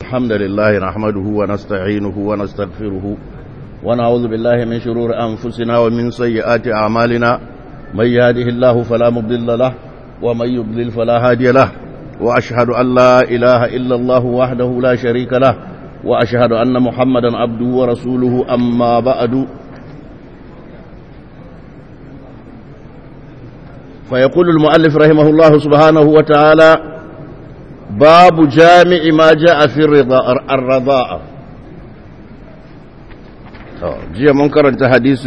الحمد لله نحمده ونستعينه ونستغفره ونعوذ بالله من شرور أنفسنا ومن سيئات أعمالنا من يهده الله فلا مضل له ومن يضلل فلا هادي له وأشهد أن لا إله إلا الله وحده لا شريك له وأشهد أن محمدا عبده ورسوله أما بعد فيقول المؤلف رحمه الله سبحانه وتعالى باب جامع ما جاء في الرضاء جاء منكر انت حديث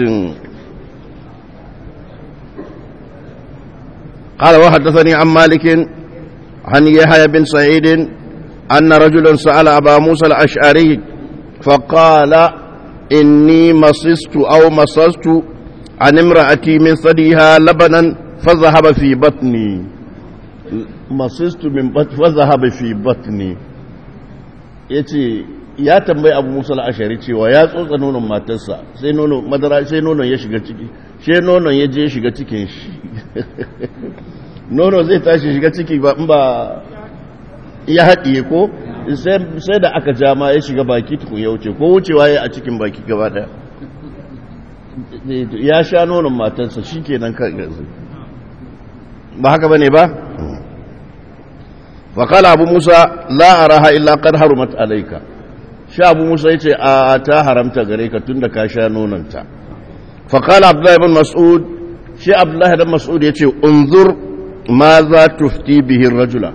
قال وحدثني عن مالك عن يحيى بن سعيد أن رجلا سأل أبا موسى الأشعري فقال إني مصست أو مصست عن امرأتي من ثديها لبنا فذهب في بطني مصست من بطن فذهب في بطني yace ya tambayi abu musa al'ashari cewa ya tsotsa nonon matarsa sai nonon madara sai nonon ya shiga ciki sai nonon ya je shiga cikin shi nono zai tashi shiga ciki ba in ba ya haɗiye ko sai da aka ja ma ya shiga baki tukun ya wuce ko wucewa ya a cikin baki gaba ɗaya ya sha nonon matarsa shi kenan kan ba haka ba ne ba faƙala abu musa la'araha illa kan harumat alaika sha abu musa ya ce a ta haramta gare ka tun da ka sha nononta faƙala abdullahi bin mas'ud shi abdullahi bin mas'ud ya ce unzur ma za tufti bihin rajula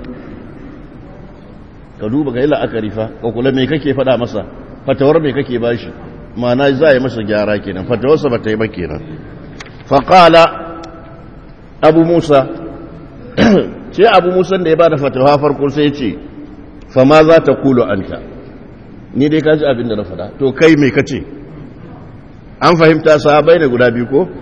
ka duba ga yi la'akari fa ka kula mai kake faɗa masa fatawar mai kake ba shi mana za a yi masa gyara kenan fatawarsa ba ta yi ba kenan faƙala abu musa ce abu musan da ya ba da fatawa farko sai ce fama za ta kulo an ta ni dai ka ji abin da na faɗa to kai mai kace an fahimta sahabai ne guda biyu ko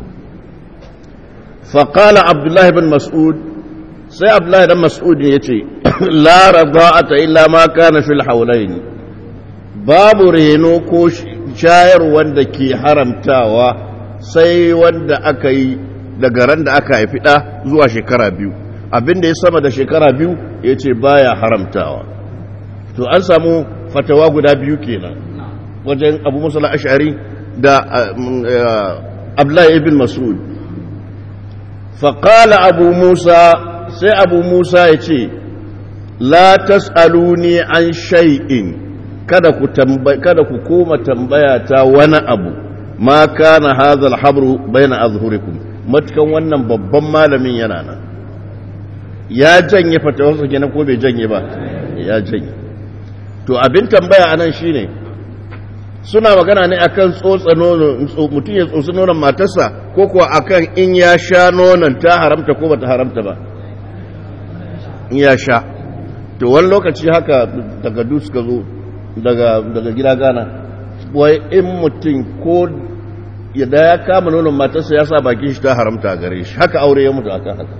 faƙala abdullahi bin mas'ud sai abdullahi dan mas'ud ya ce la rada'ata illa ma kana fil haulain babu reno ko shayar wanda ke haramtawa sai wanda aka yi daga ran da aka haifi ɗa zuwa shekara biyu abin da ya sama da shekara biyu ya ce baya haramtawa to an samu fatawa guda biyu kenan wajen abu musala ashari da abdullahi ibn mas'ud faƙala abu musa sai abu musa ya ce la tas'aluni an shay'in kada ku kada ku koma tambaya ta wani abu ma kana hadha al-habru baina azhurikum matukan wannan babban malamin yana nan ya janye fatawarsa kenan ko bai janye ba ya janye to abin tambaya anan shine suna magana ne akan tsotsa nono mutum ya tsotsi nonon matarsa ko kuwa akan in ya sha nonon ta haramta ko bata haramta ba in ya sha to wani lokaci haka daga suka zo daga daga gida gana wai in mutum ko yadda ya kama nonon matarsa ya sa bakin shi ta haramta gare shi haka aure ya mutu akan haka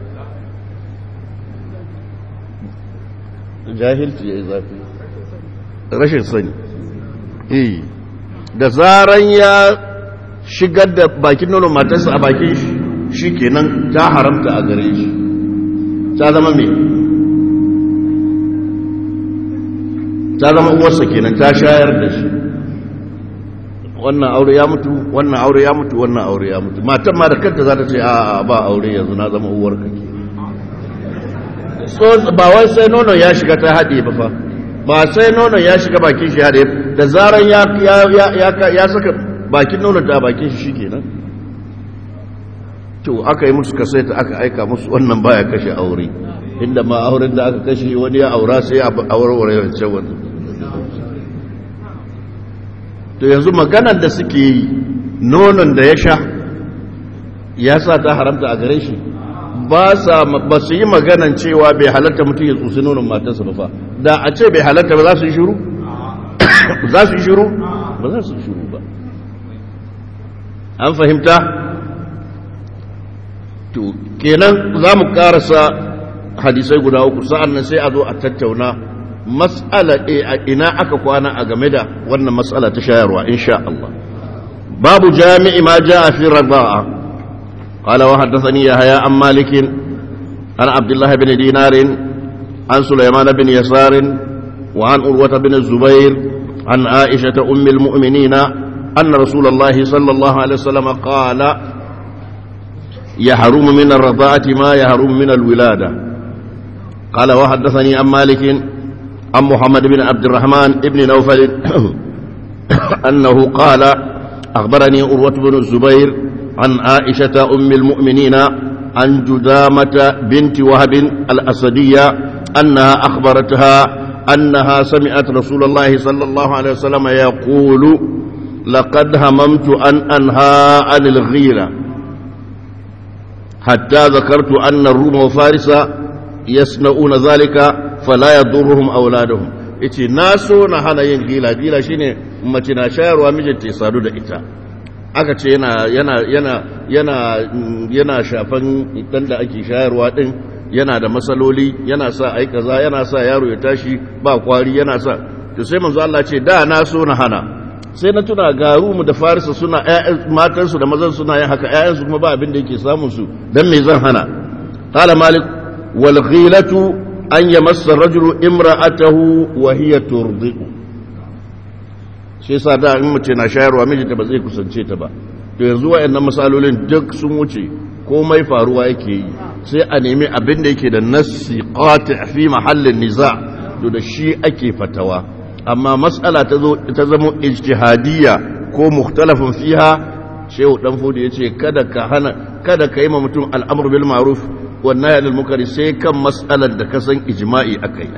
jahilci ya yi zafi rashin sani eh da zaran ya shigar da bakin nonon matarsa a bakin shi shi kenan ta haramta a gare shi ta zama mai ta zama uwarsa kenan ta shayar da shi wannan aure ya mutu wannan aure ya mutu wannan aure ya mutu matan ma da kanta za ta ce a ba aure yanzu na zama uwar ka ke ba wai sai nono ya shiga ta haɗe ba fa ba sai nono ya shiga bakin shi haɗe da zaran ya ya saka bakin nono ta bakin shi shikenan to aka yi musu kasaita aka aika musu wannan baya kashe aure inda ma auren da aka kashe wani ya aura sai a aurewar wancan wani to yanzu maganar da suke yi nonon da ya sha ya sa ta haramta a gare shi ba su yi maganan cewa bai halatta mutum ya tsusi nonon matarsa ba fa da a ce bai halatta ba za su yi shuru? za su yi shuru? ba za su yi shuru ba an fahimta? to kenan za mu karasa hadisai guda uku sa'an nan sai a zo a tattauna mas'ala a ina aka kwana a game da wannan mas'ala ta shayarwa insha Allah babu jami'i ma ja'a fi radaa qala wa haddathani yahya an malik an abdullah ibn dinar an sulaiman ibn yasar وعن أروة بن الزبير عن عائشة أم المؤمنين أن رسول الله صلى الله عليه وسلم قال يحرم من الرضاعة ما يحرم من الولادة قال وحدثني عن مالك عن محمد بن عبد الرحمن بن نوفل أنه قال أخبرني أروة بن الزبير عن عائشة أم المؤمنين عن جدامة بنت وهب الأسدية أنها أخبرتها أنها سمعت رسول الله صلى الله عليه وسلم يقول لقد هممت أن أنهى عن الغيرة حتى ذكرت أن الروم وفارس يصنعون ذلك فلا يضرهم أولادهم ice na so na hana yin gila gila shine mace na shayarwa mijinta ya sadu da ita aka ce yana yana yana yana yana shafan dan da ake shayarwa din yana da matsaloli yana sa ai kaza yana sa yaro ya tashi ba kwari yana sa to sai manzo Allah ce da na so na hana sai na tuna ga mu da farisa suna ƴaƴan matansu da mazan suna yin haka ƴaƴansu kuma ba abin da yake samun su dan me zan hana qala malik wal ghilatu an yamassa rajulu imra'atahu wa hiya turdi'u shi yasa da in mace na shayarwa mijinta ba zai kusance ta ba to yanzu wayannan misalolin duk sun wuce komai faruwa yake yi sai a nemi abin da yake da nassi qati fi mahallin niza to da shi ake fatawa amma mas'ala ta zo ta zama ijtihadiyya ko mukhtalafin fiha shehu dan fodi yace kada ka hana kada ka yi ma mutum al'amru bil ma'ruf wan nahy anil munkar sai kan mas'alar da ka san ijma'i akai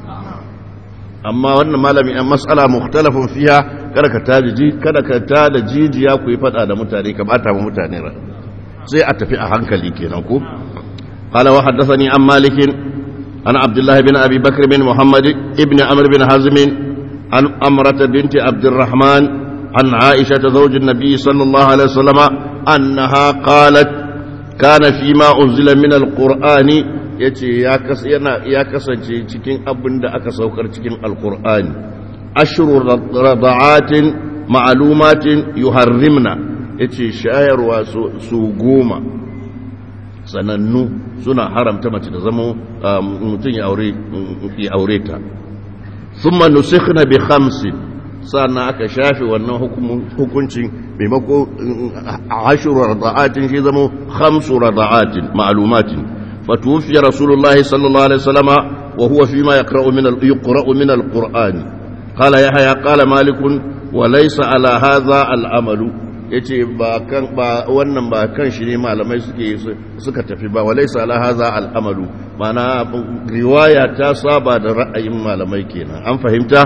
amma wannan malami an mas'ala mukhtalafin fiha kada ka taji kada ka tada jijiya ku yi fada da mutane ka bata ma mutane rai sai a tafi a hankali kenan ko قال وحدثني عن مالك عن عبد الله بن أبي بكر بن محمد ابن عمرو بن حزم عن أمرة بنت عبد الرحمن عن عائشة زوج النبي صلى الله عليه وسلم أنها قالت كان فيما أنزل من القرآن yace ya yana ya kasance cikin abin da aka saukar cikin alqur'ani ashru rada'atin ma'lumatin yuharrimna yace shayarwa su goma sanannu suna haramta mace da zama mutum ya aure ta sun nusikhna bi khamsin sannan aka shafe wannan hukuncin maimako ashuru rada'atin shi zama khamsu rada'atin ma'lumatin fatufiya rasulullahi sallallahu alaihi wasallama wa huwa fima yaqra'u min al-yuqra'u min al-qur'ani qala yahya qala malik wa laysa ala hadha al-amalu ya ce ba wannan ba kan shi ne malamai suke suka tafi ba walai sala haza al'amalu mana riwaya ta saba da ra'ayin malamai kenan an fahimta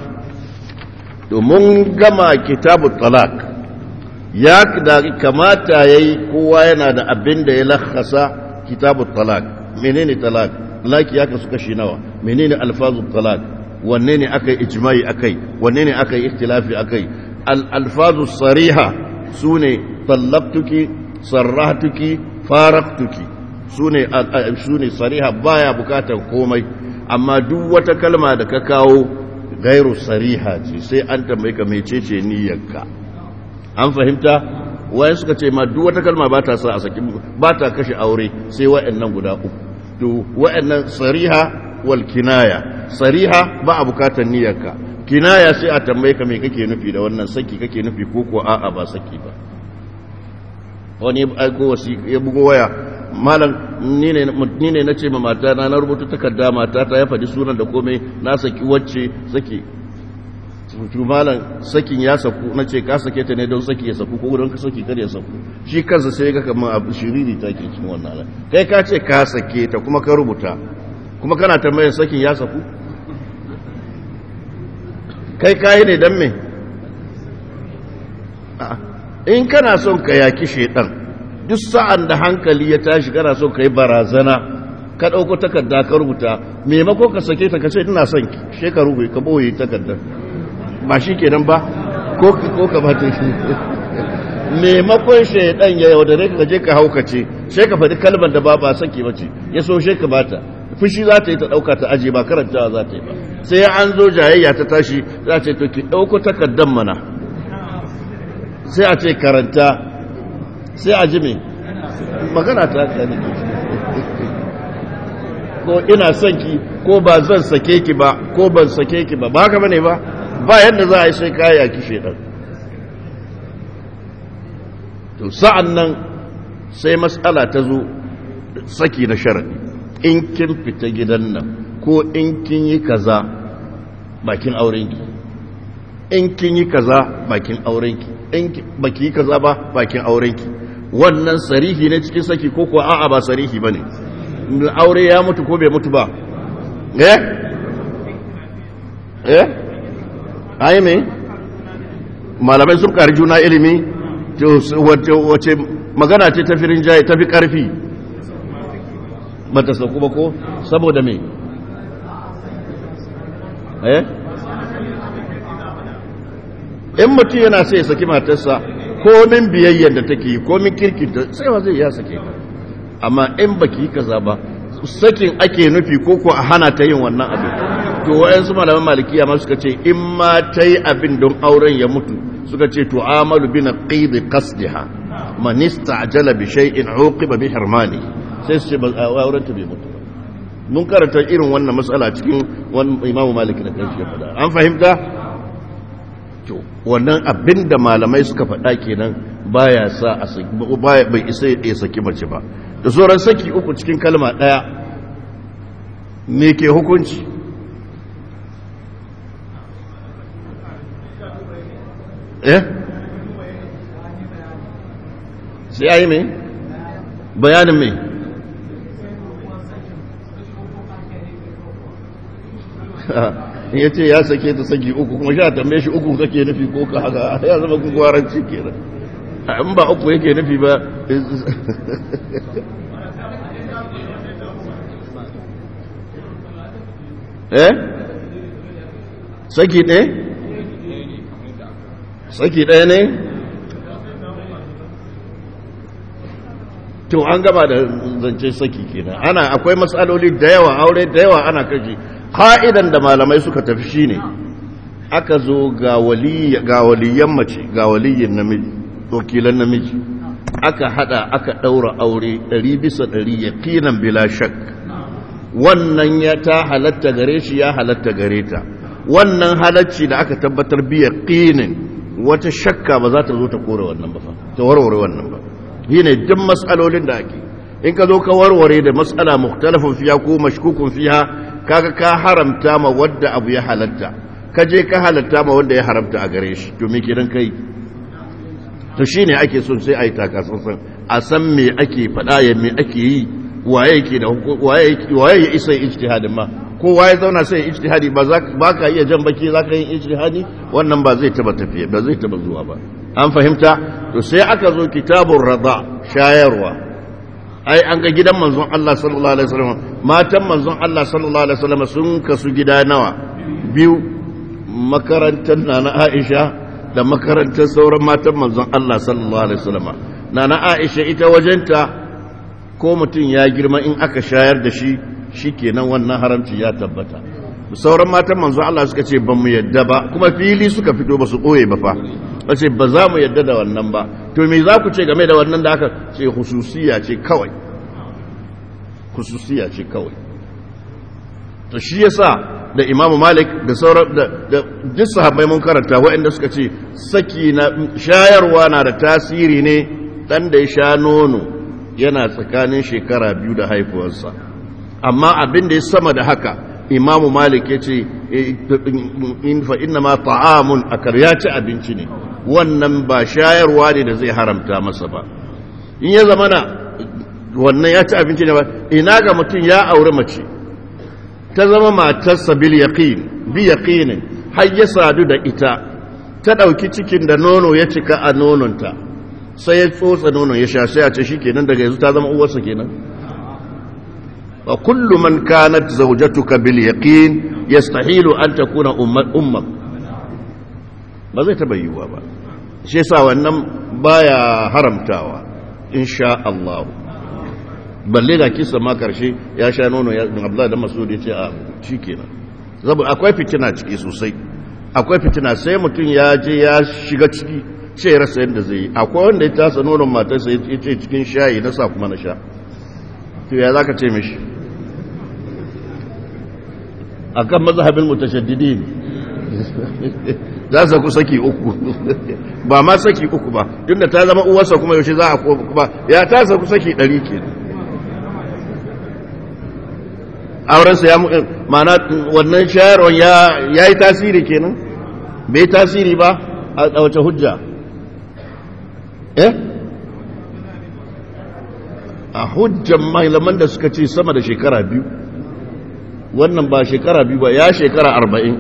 domin gama kitabu talak ya da kamata ya yi kowa yana da abin da ya lakasa kitabu talak menene talak laki ya kasu kashi nawa menene alfazu talak wanne ne aka yi ijimai akai wanne ne aka yi ikhtilafi akai al-alfazu sariha su ne tallabtuki sarrahtuki faraktuki su ne sariha baya bukatar komai amma duk wata kalma da ka kawo gairu sariha ce sai an tambayi ka mecece niyyarka an fahimta wayan suka ce ma duk wata kalma ba ta sa a saki ba ta kashe aure sai wa'annan guda uku to wa'annan sariha wal kinaya sariha ba a bukatar niyyarka kinaya sai a tambaye ka me kake nufi da wannan saki kake nufi ko ko a'a ba saki ba wani aiko wasi ya bugo waya malam ni ne ni ne nace ma mata na na rubuta takarda mata ta ya faɗi sunan da komai na saki wacce saki to malam sakin ya saku nace ka sake ta ne don saki ya saku ko don ka saki kar ya saku shi kansa sai ga kamar abu shiriri take cikin wannan kai ka ce ka sake ta kuma ka rubuta kuma kana tambayar sakin ya saku kai kayi ne don me in kana son ka yaki shaidan duk sa'an da hankali ya tashi kana son ka yi barazana ka ɗauko takarda ka rubuta maimako ka sake ta kace ina son ki shekaru ka boye takardar ba shi kenan ba ko ka bata shi maimakon shaidan ya yaudare ka je ka haukace sai ka faɗi kalmar da ba ba saki bace ya so shi ka bata fushi za ta yi ta ɗauka ta aje ba karantawa za ta yi ba sai an zo jayayya ta tashi za ce to ki ɗauko takardar mana sai a ce karanta sai a ji me magana ta kani ko ina son ki ko ba zan sake ki ba ko ban sake ki ba ba haka bane ba ba yadda za a yi sai kaya ki shedan to sa'an nan sai matsala ta zo saki na sharadi in kin fita gidan nan ko in kin yi kaza bakin aurenki in kin yi kaza bakin aurenki in baki yi kaza ba bakin aurenki wannan sarihi ne cikin saki ko kuwa a'a ba sarihi bane aure ya mutu ko bai mutu ba eh eh ai me malamai sun kari juna ilimi wace magana ce tafi rinjaye tafi karfi ba ta sauku ba ko saboda me eh in mutum yana sai ya saki matarsa komin biyayyar da take yi komin kirkinta sai wa zai ya sake amma in baki yi kaza ba sakin ake nufi ko ko a hana ta yin wannan abin to wayansu malaman malikiya ma suka ce in ma ta yi abin don auren ya mutu suka ce to amalu bi naqid qasdiha man istajala bi shay'in uqiba bi hirmani sai su ce ba auren ta bai mutu ba mun karanta irin wannan matsala cikin wani imamu maliki da kanshi ya faɗa an fahimta to wannan abin da malamai suka faɗa kenan baya sa a saki bai isa ya saki mace ba da sauran saki uku cikin kalma ɗaya me ke hukunci eh sai ayi me bayanin me ya ce ya sake ta saki uku kuma sha tambaye shi uku kake nufi ko ka haka ya zama gugwaranci kenan in ba uku yake nufi ba eh saki ɗaya saki ɗaya ne to an gaba da zance saki kenan ana akwai matsaloli da yawa aure da yawa ana kashi ka'idan da malamai suka tafi shine aka zo ga waliyan mace ga waliyin namiji wakilan namiji aka hada aka daura aure ɗari bisa ɗari ya kinan bila shak wannan ya ta halatta gare shi ya halatta gare ta wannan halacci da aka tabbatar biya qinin wata shakka ba za ta zo ta kore wannan ba ta warware wannan ba shine duk mas'alolin da ake in ka zo ka warware da mas'ala mukhtalafun fiha ko mashkukun fiha kaga ka haramta ma wadda abu ya halatta ka je ka halatta ma wanda ya haramta a gare shi to me kiran kai to shine ake son sai ayi takatsantsan a san me ake faɗa ya me ake yi waye yake da waye waye ya isa ijtihadin ma ko waye zauna sai ijtihadi ba za ba ka iya jan baki za ka yi ijtihadi wannan ba zai taba tafiya ba zai taba zuwa ba an fahimta to sai aka zo kitabun rada shayarwa ai an ga gidan manzon Allah sallallahu alaihi wasallam matan manzon Allah sallallahu alaihi wasallam sun kasu gida nawa biyu makarantar nana Aisha da makarantar sauran matan manzon Allah sallallahu alaihi wasallam nana Aisha ita wajenta ko mutum ya girma in aka shayar da shi shikenan wannan haramci ya tabbata sauran matan manzon Allah suka ce ban mu yadda ba kuma fili suka fito ba su ɓoye ba fa ce ba za mu yadda da wannan ba to me za ku ce game da wannan da aka ce hususiya ce kawai hususiya ce kawai to shi yasa da Imam Malik da sauran da duk sahabbai mun karanta waɗanda suka ce saki na shayarwa na da tasiri ne dan da ya sha nono yana tsakanin shekara biyu da haifuwarsa amma abin da ya sama da haka Imam Malik ya ce in fa inna ma ta'amun akar ya ci abinci ne wannan ba shayarwa ne da zai haramta masa ba in ya zama na wannan ya ci abinci ne ba ina ga mutum ya aure mace ta zama matarsa bil yaqin bi yaqinin har ya sadu da ita ta dauki cikin da nono ya cika a nononta sai ya tsotsa nonon ya sha sai a ce shikenan daga yanzu ta zama uwarsa kenan wa kullu man kanat zawjatuka bil yaqin yastahilu an takuna ummak ba zai taba yiwuwa ba shi yasa wannan baya haramtawa insha Allah balle da kisa ma karshe ya sha nono ya Abdullahi da Mas'ud ya ce a shikenan saboda akwai fitina ciki sosai akwai fitina sai mutum ya je ya shiga ciki sai ya rasa yadda zai yi akwai wanda ya tasa nonon matarsa ya ce cikin shayi na sa kuma na sha to ya zaka ce mishi akan mazhabin mutashaddidin za su ku saki uku ba ma saki uku ba tunda ta zama uwarsa kuma yaushe za a kuma ya ta ku saki ɗari ke aurensa ya mana wannan shayarwar ya yi tasiri kenan bai tasiri ba a wace hujja eh a hujjan malaman da suka ce sama da shekara biyu wannan ba shekara biyu ba ya shekara arba'in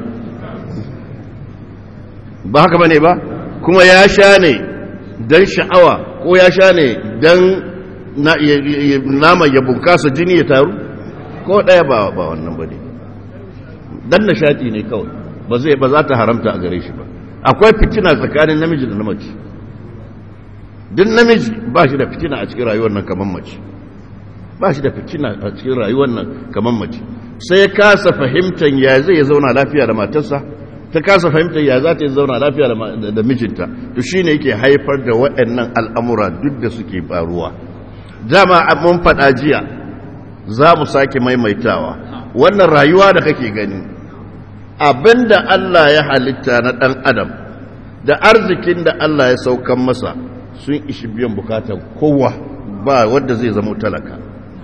ba haka bane ba kuma ya sha ne don sha'awa ko ya sha ne don naman ya bunkasa jini ya taru ko ɗaya ba ba wannan ba ne don nishaɗi ne kawai ba zai ba za ta haramta a gare shi ba akwai fitina tsakanin namiji da na mace duk namiji ba shi da fitina a cikin rayuwar nan kamar mace ba shi da fitina a cikin rayuwar nan kamar mace sai ya kasa fahimtar ya zai zauna lafiya da matarsa ta kasa fahimtar ya za ta yi zauna lafiya da mijinta to shi ne yake haifar da waɗannan al'amura duk da suke faruwa dama mun faɗa jiya za mu sake maimaitawa wannan rayuwa da kake gani abinda Allah ya halitta na ɗan adam da arzikin da Allah ya saukan masa sun ishi biyan bukatar kowa ba wadda zai zama talaka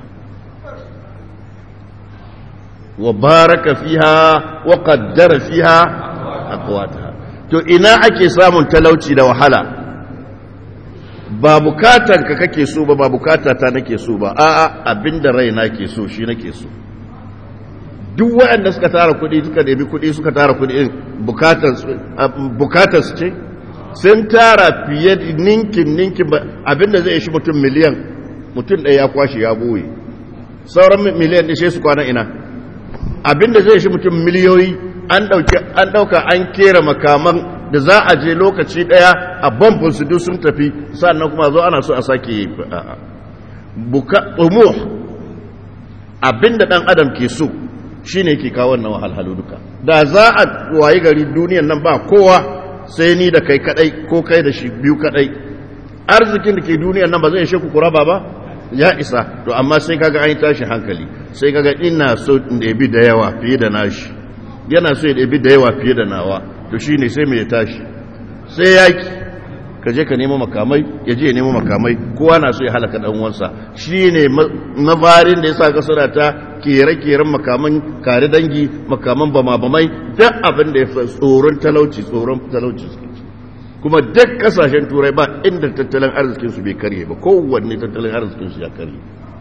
wa baraka fiha wa qaddara fiha aqwataha to ina ake samun talauci da wahala ba bukatan ka kake so ba ba bukatata nake so ba a'a abinda raina ke so shi nake so duk waɗanda suka tara kuɗi suka ɗabi kuɗi suka tara kuɗi bukatar su ce sun tara fiye ninkin ninkin abinda zai shi mutum miliyan mutum ɗaya ya kwashe ya boye sauran miliyan ɗishe su kwana ina abinda zai shi mutum miliyoyi an ɗauka an kera makaman da za a je lokaci ɗaya a bambun su duk sun tafi sannan kuma zo ana so a sake buka tsumuh abinda ɗan adam ke so shi ne ke kawo wannan wahalhalu duka da za a wayi gari duniyan nan ba kowa sai ni da kai kadai ko kai da shi biyu kadai arzikin da ke duniyan nan ba zai ishe ku kuraba ba ya isa to amma sai kaga an yi tashi hankali sai kaga ina so in ɗabi da yawa fiye da nashi yana so ya ɗabi da yawa fiye da nawa to shi ne sai mai ya tashi sai yaki ka je ka nemo makamai ya je ya nemo makamai kowa na so ya halaka ɗan uwansa shi ne mafarin da ya sa kasara ta kere-keren makaman kare dangi makaman bama-bamai duk abin da ya fi tsoron talauci tsoron talauci kuma duk kasashen turai ba inda tattalin arzikinsu bai karye ba kowanne tattalin arzikinsu ya karye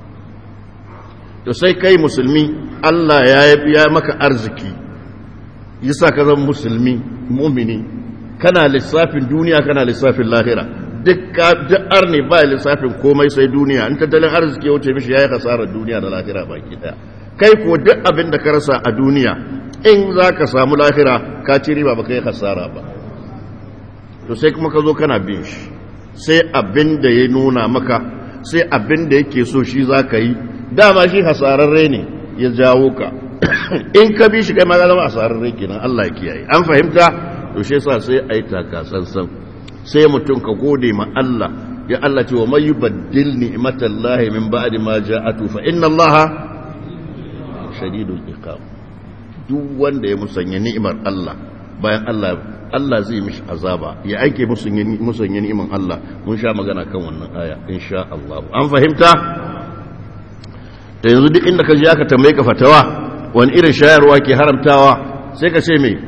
to sai kai musulmi allah ya ya maka arziki yasa ka zama musulmi mumini kana lissafin duniya kana lissafin lahira duk arne ba lissafin komai sai duniya in tattalin arziki ya wuce mishi ya yi hasarar duniya da lahira baki daya kai ko duk abin da ka rasa a duniya in za ka samu lahira ka ci riba ba ka yi hasara ba to sai kuma ka zo kana bin shi sai abin da ya nuna maka sai abin da yake so shi za ka yi dama shi hasararre ne ya jawo ka in ka bi shi kai ma zama hasararre kenan Allah ya kiyaye an fahimta to shi yasa sai a yi taka sansan sai mutum ka gode ma Allah ya Allah ce wa mai yubaddil ni'matallahi min ba'di ma ja'atu fa inna Allah shadidul iqab duk wanda ya musanya ni'imar Allah bayan Allah Allah zai mishi azaba ya aike musanya musanya ni'imar Allah mun sha magana kan wannan aya insha Allah an fahimta da yanzu duk inda ka je aka tambaye ka fatawa wani irin shayarwa ke haramtawa sai ka ce me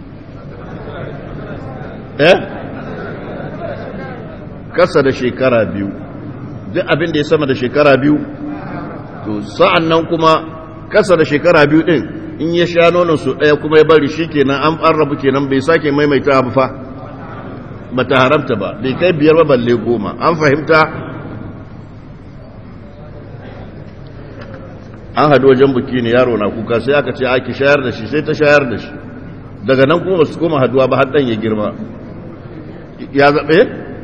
eh kasa da shekara biyu duk abin da ya sama da shekara biyu to sa'an nan kuma kasa da shekara biyu din in ya sha nonon su ɗaya kuma ya bari shi kenan an rabu kenan bai sake maimaita ba fa ba ta haramta ba bai kai biyar ba balle goma an fahimta an haɗu wajen buki ne yaro na kuka sai aka ce ake shayar da shi sai ta shayar da shi daga nan kuma ba su koma haduwa ba har ɗan ya girma ya zaɓe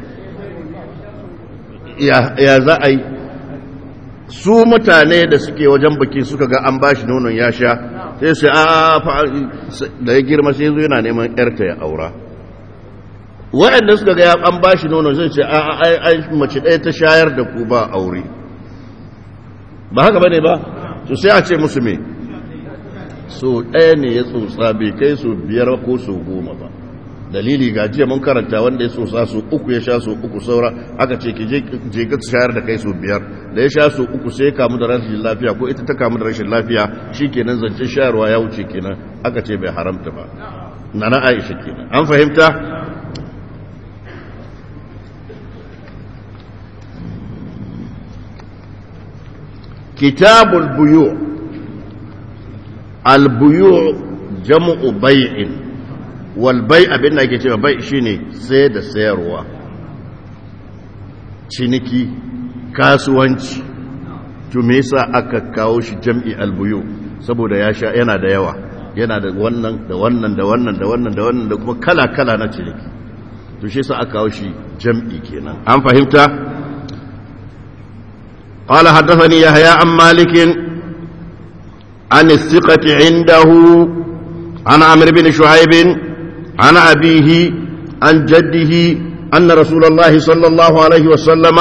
ya za a yi su mutane da suke wajen baki suka ga an bashi nonon ya sha sai su a da ya girma sai zo yana neman yarta ya aura waɗanda suka ga an bashi nonon sai ce a mace ɗaya ta shayar da ku ba aure ba haka bane ba to sai a ce musu me so ɗaya ne ya tsotsa bai kai so biyar ko so goma ba dalili ga jiya mun karanta wanda ya tsotsa so uku ya sha so uku saura aka ce ki je ka shayar da kai so biyar da ya sha so uku sai ya kamu da rashin lafiya ko ita ta kamu da rashin lafiya shi kenan zancen shayarwa ya wuce kenan aka ce bai haramta ba na na aisha kenan an fahimta kitabul buyu al buyu jam'u bai'in wal bai' abin da ake cewa bai shine sai da sayarwa ciniki kasuwanci to me yasa aka kawo shi jam'i al buyu saboda ya sha yana da yawa yana da wannan da wannan da wannan da wannan da wannan da kuma kala kala na ciniki to shi yasa aka kawo shi jam'i kenan an fahimta قال حدثني يحيى عن مالك عن الثقة عنده عن عمرو بن شعيب عن أبيه عن جده أن رسول الله صلى الله عليه وسلم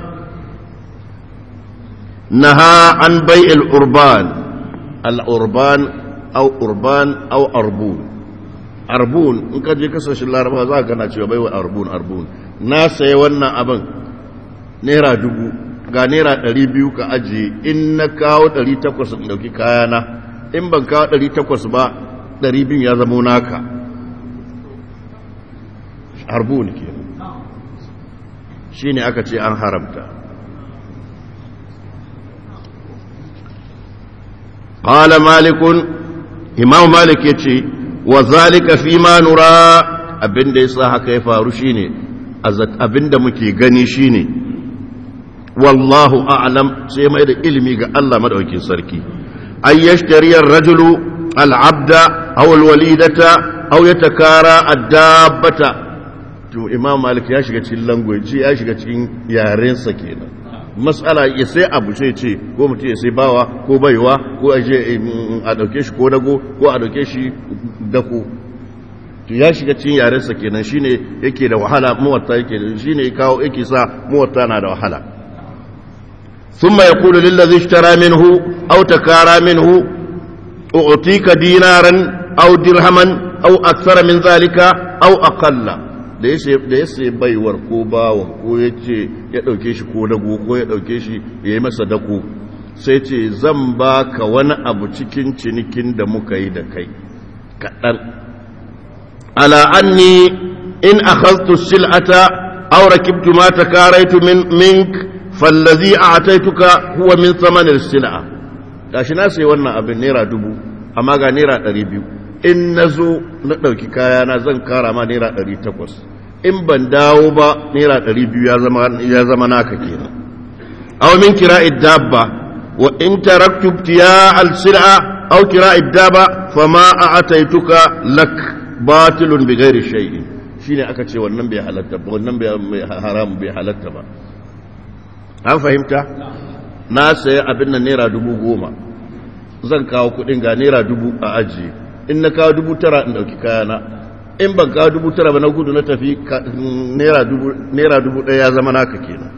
نهى عن بيع الأربان الأربان أو أربان أو أربون أربون إن كان يكسر الله ربها ذاك أنا شو بيع أربون أربون ناس يوانا أبن نيرا دبو ga naira ɗari biyu ka ajiye in na kawo ɗari takwas in ɗauki kayana in ban kawo ɗari takwas ba ɗari biyu ya zamo naka harbu ne ke shi ne aka ce an haramta ƙala malikun imam malik ya ce wa zalika fi ma nura abinda ya sa haka ya faru shine abinda muke gani shine wallahu a'lam sai mai da ilimi ga Allah madaukakin sarki ay yashtari ar-rajulu al-'abda aw al-walidata aw yatakara ad-dabbata to imam malik ya shiga cikin language ya shiga cikin yaren sa kenan mas'ala ya sai abu sai ce ko mutum ya sai bawa ko baiwa ko aje a dauke shi ko dago ko a dauke shi dako to ya shiga cikin yaren sa kenan shine yake da wahala muwatta yake shine kawo yake sa muwatta na da wahala ثم يقول للذي اشترى منه أو تكارى منه أعطيك دينارا أو درهما أو أكثر من ذلك أو أقل da ya sai baiwar ko bawan ko ya ce ya ɗauke shi ko dago ko ya ɗauke shi ya yi masa dako sai ce zan ba ka wani abu cikin cinikin da muka yi da kai kaɗan ala anni in akhadtu sil'ata aw rakibtu ma takaraitu min mink fallazi a ataituka huwa min samanin sila'a gashi na sai wannan abin naira dubu amma ga naira ɗari biyu in na zo na ɗauki kayana zan kara ma naira ɗari takwas in ban dawo ba naira ɗari biyu ya zama naka kenan aw min kira dabba wa in taraktu ibtiya al-sil'a aw kira dabba fama a'taituka lak batilun bi ghairi shay'in shine aka ce wannan bai halatta ba wannan bai haram bai halatta ba an fahimta na saya abin nan naira dubu goma zan kawo kudin ga naira dubu a ajiye in na kawo dubu tara in dauki kayana in ban kawo dubu tara ba na gudu na tafi naira dubu ɗaya ya zama naka kenan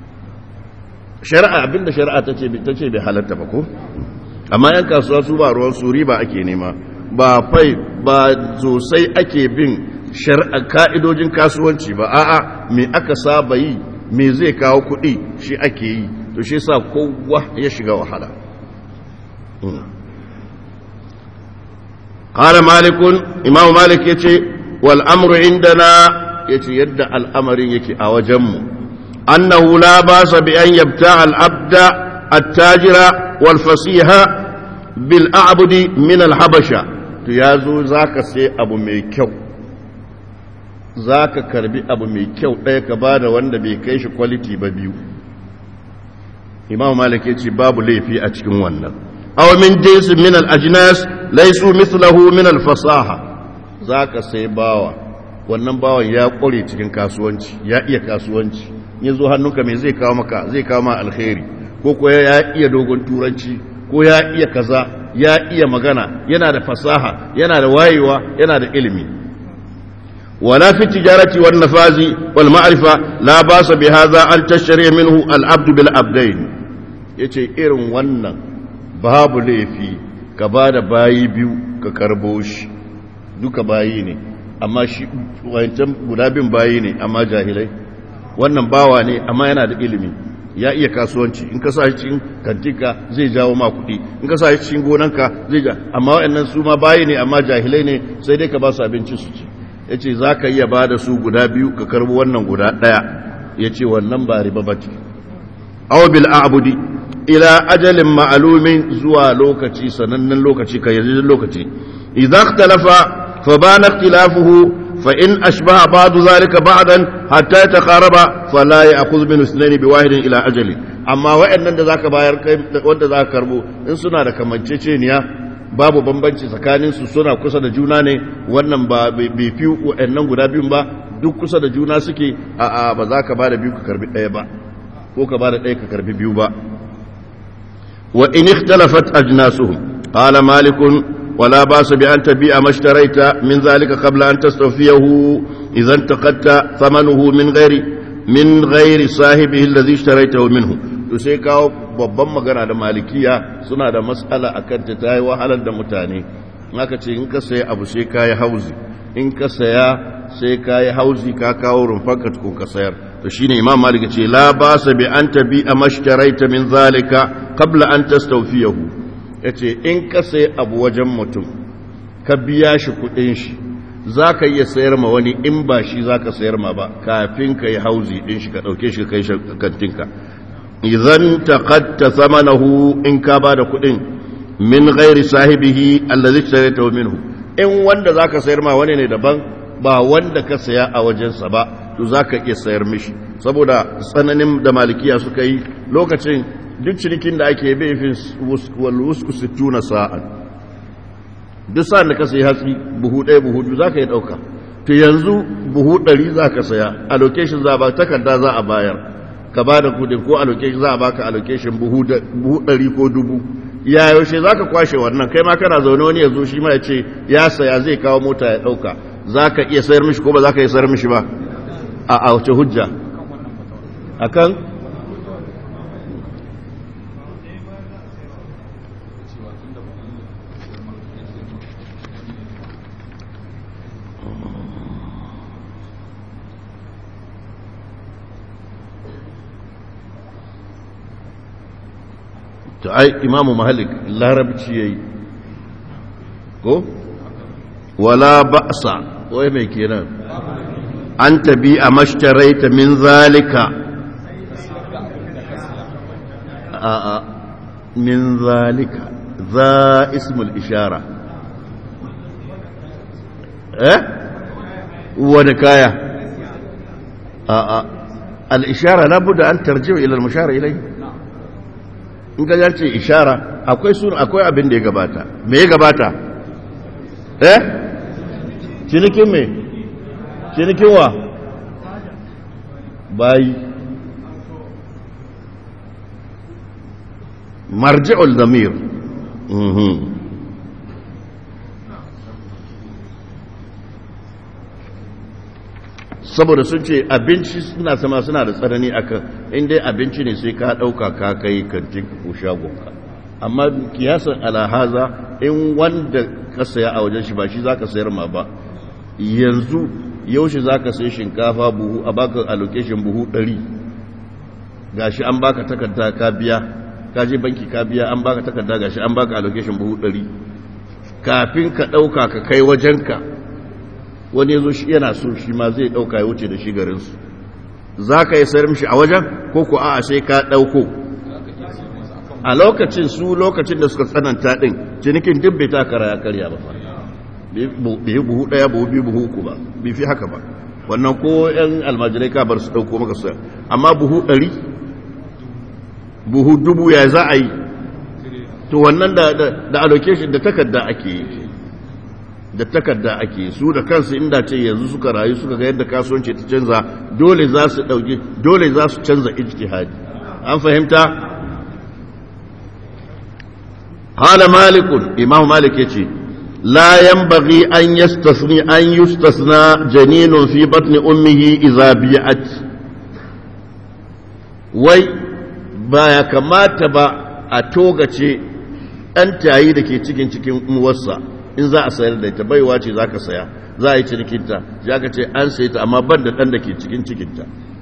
shari'a abinda shari'a ta ce bai halatta ba ko amma yan kasuwa su ba ruwan su riba ake nema ba fai ba sosai ake bin shari'a ka'idojin kasuwanci ba a'a me aka saba yi me zai kawo kuɗi shi ake yi to shi sa kowa ya shiga wahala ƙara malikun imamu malik ya ce wal'amuru indana ya ce yadda al'amarin yake a wajenmu annahu la ba sa bi an yabta al'abda attajira wal fasiha bil a'budi min al-habasha to ya zo za ka sai abu mai kyau za ka karbi abu mai kyau ɗaya ka ba da wanda bai kai shi kwaliti ba biyu imam malik ya ce babu laifi a cikin wannan aw min jinsin min al-ajnas laysu mithlahu min al-fasaha za ka sai bawa wannan bawan ya ƙware cikin kasuwanci ya iya kasuwanci ya zo hannunka mai zai kawo maka zai kawo ma alkhairi ko ko ya iya dogon turanci ko ya iya kaza ya iya magana yana da fasaha yana da wayewa yana da ilimi ولا في التجارة والنفاذ والمعرفة لا باس بهذا أن تشتري منه العبد بالعبدين yace irin wannan babu laifi ka ba da bayi biyu ka karbo shi duka bayi ne amma shi wancan guda bin bayi ne amma jahilai wannan bawa ne amma yana da ilimi ya iya kasuwanci in ka sa shi cikin kantinka zai jawo ma kuɗi in ka sa shi cikin gonanka zai ja amma waɗannan su ma bayi ne amma jahilai ne sai dai ka ba su abinci su ci ya ce za ka iya ba da su guda biyu ka karbi wannan guda ɗaya ya ce wannan ba riba ba ce aw bil a'budi ila ajalin ma'lumin zuwa lokaci sanannen lokaci ka yanzu lokaci idza ikhtalafa fa bana ikhtilafuhu fa in ashbaha ba'du zalika ba'dan hatta yataqaraba fala ya'khudh min ithnayn bi wahidin ila ajali amma wa'annan da zaka bayar kai wanda zaka karbo in suna da kamanceceniya babu bambanci tsakanin su suna kusa da juna ne wannan ba bai fi wa'annan guda biyun ba duk kusa da juna suke a a ba za ka ba da biyu ka karbi ɗaya ba ko ka ba da ɗaya ka karbi biyu ba wa in ikhtalafat ajnasuhum qala malikun wala basu bi an tabi'a mashtaraita min zalika qabla an tastawfiyahu idan taqatta thamanuhu min ghairi min ghairi sahibihi alladhi ishtaraitahu minhu to sai kawo babban magana da malikiya suna da matsala akan ta tayi wahalar da mutane aka ce in ka sayi abu sai kayi hauzi in ka saya sai ka yi hauzi ka kawo rumfanka tukun ka sayar to shine imam malik ce la ba sa bi an tabi a mashtaraita min zalika qabla an tastawfiyahu yace in ka sai abu wajen mutum ka biya shi kudin shi zaka iya sayar ma wani in ba shi zaka sayar ma ba kafin ka yi hauzi din shi ka dauke shi kai kantinka idan taqatta thamanahu in ka ba da kudin min ghairi sahibihi allazi ishtaraitahu minhu in wanda zaka sayar ma wani ne daban ba wanda ka saya a wajensa ba to za ka iya sayar mishi saboda tsananin da malikiya suka yi lokacin duk cinikin da ake bai fi walwusku sittuna sa'an duk sa'an da ka sayi hatsi buhu ɗaya buhu biyu za ka yi ɗauka to yanzu buhu ɗari za ka saya allocation za a ba takarda za a bayar ka ba da kudin ko allocation za a baka allocation buhu ɗari ko dubu ya yaushe za ka kwashe wannan kai ma kana zaune wani ya zo shi ma ya ce ya saya zai kawo mota ya ɗauka za ka iya sayar mishi ko ba za ka iya sayar mishi ba a wace hujja a kan ta ai imamu mahalik larabci ya yi ko wala ba'sa wai mai kenan an tabi a mashtaraita min zalika a a min zalika za ismul ishara eh wani kaya a a al-ishara labuda an tarjiwa ila al-mushara ilai in ka ce ishara akwai sun akwai abin da ya gabata me ya gabata eh cinikin me cinikin wa bayi marji'ul damir saboda sun ce abinci suna sama suna da tsanani akan inda abinci ne sai ka ɗauka ka kai kantin ko shagonka amma kiyasan alahaza in wanda ka saya a wajen shi ba shi za ka sayar ma ba yanzu yaushe za ka sai shinkafa buhu a baka allocation buhu ɗari gashi an baka takarda ka biya ka je banki ka biya an baka takarda gashi an baka allocation buhu ɗari kafin ka ɗauka ka kai wajenka wani ya zo shi yana so shi ma zai ɗauka ya wuce da shi garinsu za ka yi sayar mishi a wajen ko ku a sai ka ɗauko a lokacin su lokacin da suka tsananta ɗin cinikin duk bai ta kara ya karya ba fa bai buhu ɗaya buhu biyu buhu uku ba bai fi haka ba wannan ko yan almajirai ka bar su ɗauko maka sayar amma buhu ɗari buhu dubu ya za a yi to wannan da allocation da takarda ake yi da takarda ake su da kansu inda ce yanzu suka rayu suka ga yadda kasuwanci ta canza dole za su dauke dole za su canza ijtihadi an fahimta hala malikun imam malik yace la yanbaghi an yastasni an yustasna janinun fi batni ummihi idza bi'at wai baya kamata ba a togace ɗan tayi da ke cikin cikin uwarsa in za a sayar da ita baiwa ce za ka saya za a yi cinikinta ya ka ce an sayi ta amma ban da ɗan da ke cikin cikinta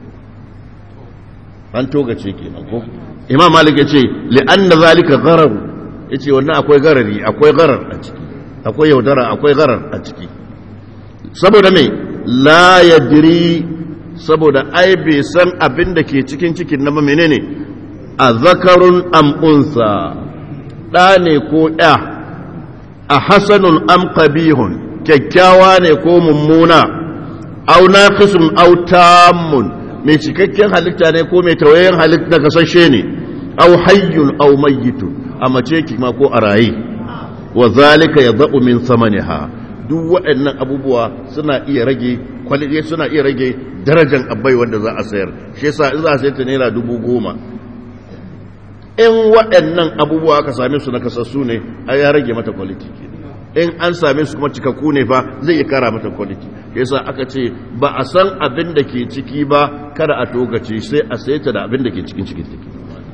an togace kenan ko imam malik ya ce li'an da zalika gararu ya ce wannan akwai garari akwai garar a ciki akwai yaudara akwai garar a ciki saboda mai la yadri saboda ai bai san abin da ke cikin cikin na menene a zakarun am'unsa ɗa ne ko ɗa a hasanun am qabihun kyakkyawa ne ko mummuna au naqisun au tammun mai cikakken halitta ne ko mai tawayen halitta kasashe ne au hayyun au mayyitun a mace kima ko a raye wa zalika yadha'u min samaniha duk waɗannan abubuwa suna iya rage kwalite suna iya rage darajar abai wanda za a sayar shi yasa in za a sayar ta naira dubu goma in waɗannan abubuwa aka same su na kasassu ne a ya rage mata kwaliti in an same su kuma cikakku ne fa zai iya kara mata kwaliti yasa aka ce ba a san abin da ke ciki ba kada a togace sai a sai ta da abin da ke cikin cikin ciki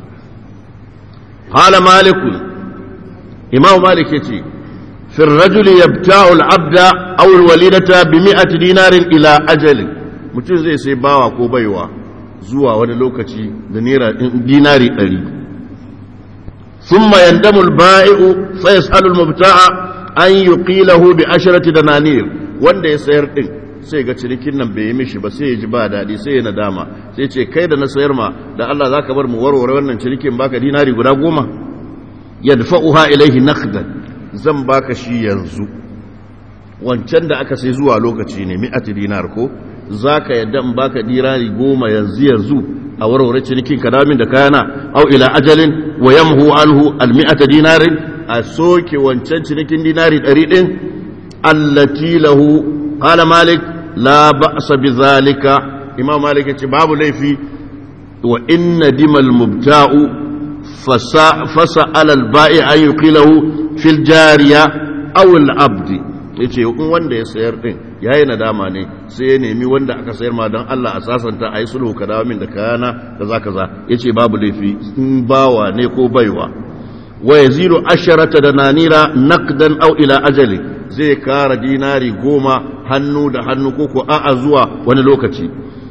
hala malikun imam malik ya ce fi rajuli yabta'u al-abda aw al-walidata bi mi'ati dinarin ila ajalin mutum zai sai bawa ko baiwa zuwa wani lokaci da naira dinari 100 ثم يندم البائع فيسأل المبتاع أن يقيله بعشرة دنانير wanda ya sayar din sai ga cinikin nan bai yi mishi ba sai ya ji ba daɗi sai ya nadama sai ce kai da na sayar ma da Allah za ka bar mu warware wannan cinikin baka dinari guda goma yadfa'uha ilaihi naqdan zan baka shi yanzu wancan da aka sai zuwa lokaci ne mi'ati dinar ko zaka yadda in baka dinari goma yanzu yanzu a warware cinikin kadamin da kayana au ila ajalin wa yamhu anhu almi'ata dinarin a soke wancan cinikin dinari ɗari ɗin allati lahu qala malik la ba'sa bi zalika imam malik ya ce babu laifi wa inna dimal mubta'u fasa fasa alal ba'i an yuqilahu fil jariya aw al abdi yace in wanda ya sayar din yayi nadama ne sai ya nemi wanda aka sayar ma don Allah a sasanta ayi sulhu ka dawo min da kayana kaza kaza yace babu laifi in bawa ne ko baiwa wa yazilu asharata dananira naqdan aw ila ajali zai kara dinari goma hannu da hannu ko ko a'a zuwa wani lokaci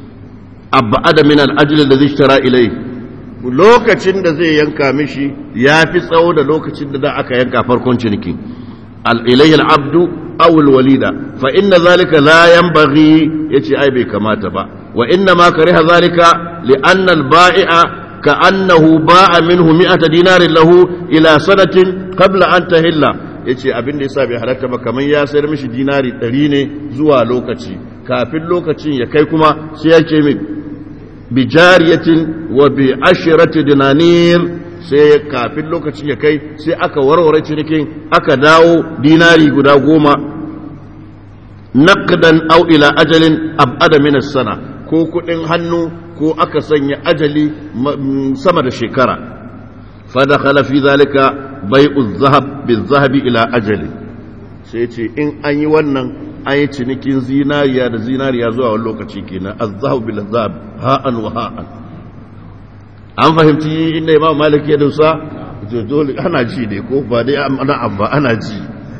abada min al-ajli alladhi ishtara ilayhi lokacin da zai yanka mishi ya fi tsawo da lokacin da da aka yanka farkon ciniki ilayhi al-abdu aw al-walida fa inna zalika la yanbaghi yace ai bai kamata ba wa inna ma kariha zalika li anna al-ba'i'a ka'annahu ba'a minhu mi'ata dinarin lahu ila sanatin qabla an tahilla yace abin da yasa bai halatta ba kaman ya sayar mishi dinari 100 ne zuwa lokaci kafin lokacin ya kai kuma sai yake min bijariyatin wa bi ashirati dinanir sai kafin lokacin ya kai sai aka warware cinikin aka dawo dinari guda goma naqdan aw ila ajalin abada min sana ko kudin hannu ko aka sanya ajali sama da shekara fadakhala fi zalika bai'u dhahab bil-dhahabi ila ajali sai ce in an yi wannan an yi cinikin zinariya da zinariya zuwa wani lokaci kenan az-zahab bil-zahab ha'an wa ha'an an fahimci inda imam malik ya dusa dole ana ji ne ko ba dai ana abba ana ji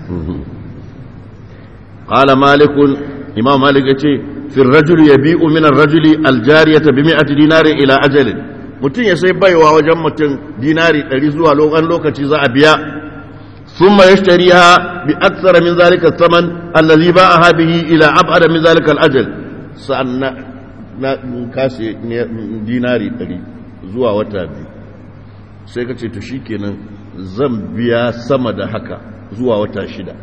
qala malik imam malik yace fi ar-rajul yabi'u min ar-rajuli al-jariyata bi 100 dinarin ila ajalin mutum ya sai baiwa wajen mutum dinari 100 zuwa lokacin lokaci za a biya ثم يشتريها بأكثر من ذلك الثمن الذي باعها به إلى أبعد من ذلك الأجل سألنا كاسي ديناري ɗari zuwa wata biyu sai ka ce to shi kenan zan biya sama da haka zuwa wata shida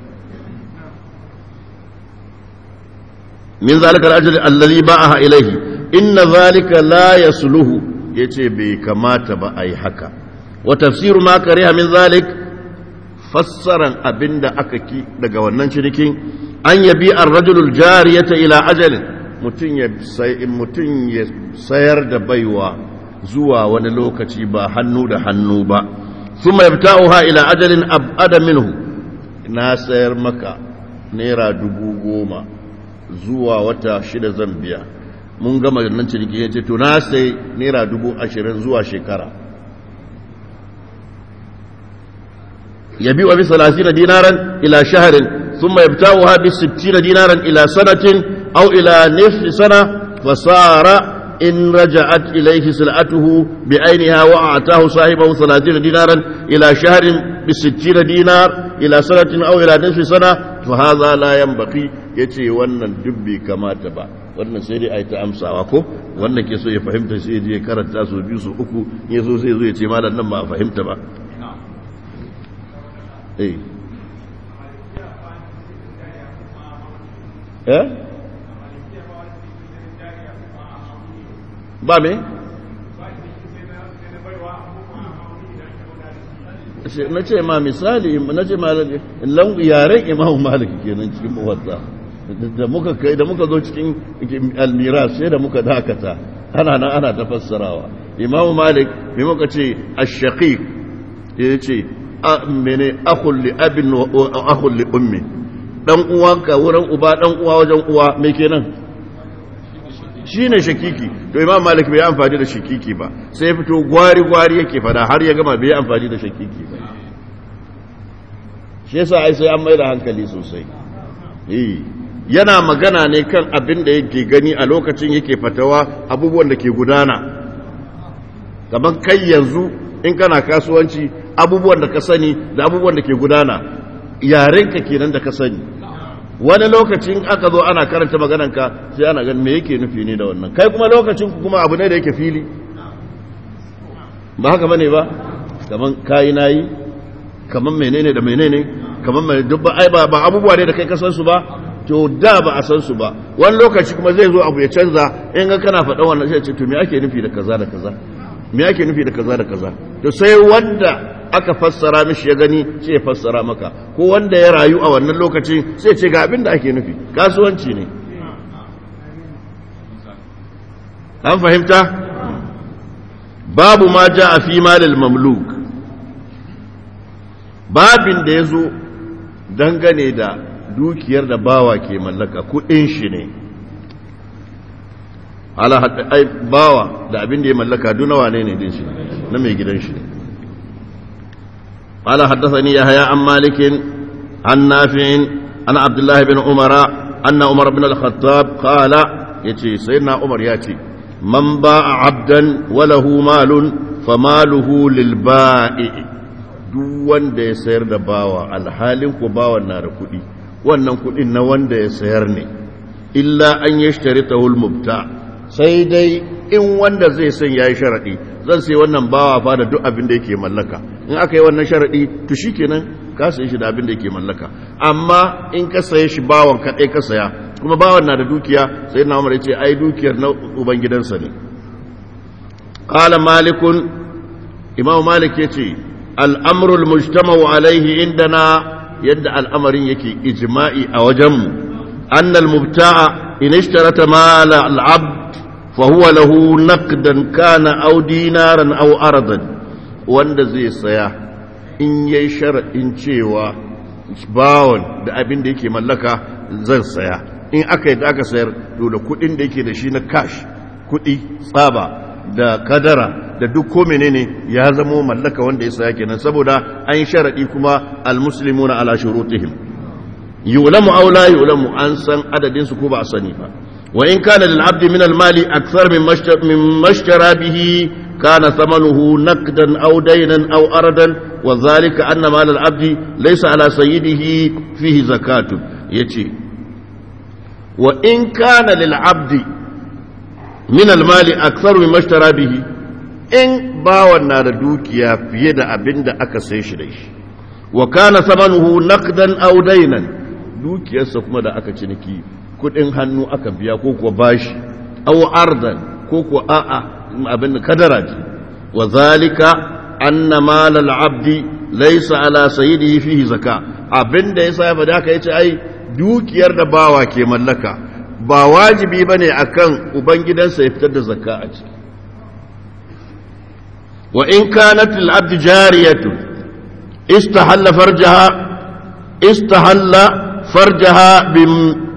min zalika al-ajl alladhi ba'aha ilayhi inna zalika la yasluhu yace bai kamata ba ai haka wa tafsiru ma kariha min zalik fassaran abinda aka ki daga wannan cinikin an yabi ar-rajulul jariyata ila ajalin mutun ya sai mutun ya sayar da baiwa zuwa wani lokaci ba hannu da hannu ba thumma yabta'uha ila ajalin abada minhu na sayar maka naira dubu goma zuwa wata shida zan biya mun gama nan ciniki ya ce to na sai naira dubu ashirin zuwa shekara yabi'u bi 30 dinaran ila shahrin thumma yabta'uha bi 60 dinaran ila sanatin aw ila nisfi sana fasara in raja'at ilayhi sil'atuhu bi ainiha wa a'tahu sahibahu 30 dinaran ila shahrin bi 60 dinar ila sanatin aw ila nisfi sana fa hadha la yanbaghi yace wannan dubbi kamata ba wannan sai dai a yi ta amsawa ko wannan ke so ya fahimta sai ya karanta su biyu su uku ya so sai zo ya ce malam nan ba a fahimta ba eh eh ba me na ce ma misali na ce ma yaren imamu maliki kenan cikin muwatta da muka kai da muka zo cikin almira sai da muka dakata ana nan ana ta fassarawa imamu malik mai muka ce ash-shaqiq ya ce mene akhul li abin wa akhul li ummi dan uwanka wurin uba dan uwa wajen uwa me kenan shine shakiki to imam malik bai amfani da shakiki ba sai fito gwari gwari yake fada har ya gama bai amfani da shakiki ba shi yasa ai sai an mai da hankali sosai eh yana magana ne kan abin da yake gani a lokacin yake fatawa abubuwan da ke gudana gaban kai yanzu in kana kasuwanci abubuwan da ka sani da abubuwan da ke gudana yarenka kenan da ka sani wani lokacin aka zo ana karanta maganarka sai ana ganin me yake nufi ne da wannan kai kuma lokacin kuma abu ne da yake fili ba haka bane ba kaman kayi nayi kaman menene da menene kaman mai dubba ai ba abubuwa ne da kai ka san su ba to da ba a san su ba wani lokaci kuma zai zo abu ya canza in ga kana faɗa wannan sai ce to me ake nufi da kaza da kaza me ake nufi da kaza da kaza to sai wanda aka fassara mishi ya gani sai ya fassara maka ko wanda ya rayu a wannan lokaci sai ce ga abin da ake nufi kasuwanci ne an fahimta babu ma ja a fi malil mamluk babin da ya zo dangane da dukiyar da bawa ke mallaka kudin shi ne ala ai bawa da abin da ya mallaka duna wane ne din shi na mai gidan shi ne قال حدثني يحيى عن مالك عن نافع عن عبد الله بن عمر أن عمر بن الخطاب قال يتي سيدنا عمر ياتي من باع عبدا وله مال فماله للبائع duk wanda ya sayar da bawa alhalin ku bawan na da kuɗi wannan kuɗin na wanda ya sayar ne illa an yi shi ta hulmubta sai dai in wanda zai san ya yi sharaɗi zan sai wannan bawa fa da duk abin da yake mallaka in aka yi wannan sharaɗi to shi kenan ka sayi shi da abin da yake mallaka amma in ka saye shi bawan kaɗai ka saya kuma bawan na da dukiya sai na umar ya ce ai dukiyar na ubangidansa ne qala malikun imam malik ya ce al'amrul mujtama'u alaihi indana yadda al'amarin yake ijma'i a wajenmu annal mubta'a in ishtarata mala al'abd fa huwa lahu naqdan kana aw dinaran aw aradan wanda zai saya in yayi shar'in cewa bawon da abin da yake mallaka zan saya in aka yi da aka sayar to da kudin da yake da shi na cash kudi tsaba da kadara da duk ko menene ya zamo mallaka wanda ya saya kenan saboda an sharadi kuma almuslimuna ala shurutihim yulamu aw la yulamu an san adadin su ko ba a sani ba wa in kana lil abdi min al mali akthar min mashtara bihi kana thamanuhu naqdan aw daynan aw aradan wa dhalika anna mal al abdi laysa ala sayyidihi fihi zakatun yace wa in kana lil abdi min al mali akthar min mashtara bihi in bawan na da dukiya fiye da abin da aka sai shi da shi wa kana samanuhu naqdan aw daynan dukiyarsa kuma da aka ciniki kudin hannu aka biya ko kuwa bashi aw ardan ko kuwa a'a abin da kadara ce wa zalika anna mal al abdi laysa ala sayyidihi fihi zaka abin da yasa ya fada haka yace ai dukiyar da bawa ke mallaka ba wajibi bane akan ubangidansa ya fitar da zakka a ciki وإن كانت للعبد جارية استحل فرجها استحل فرجها بم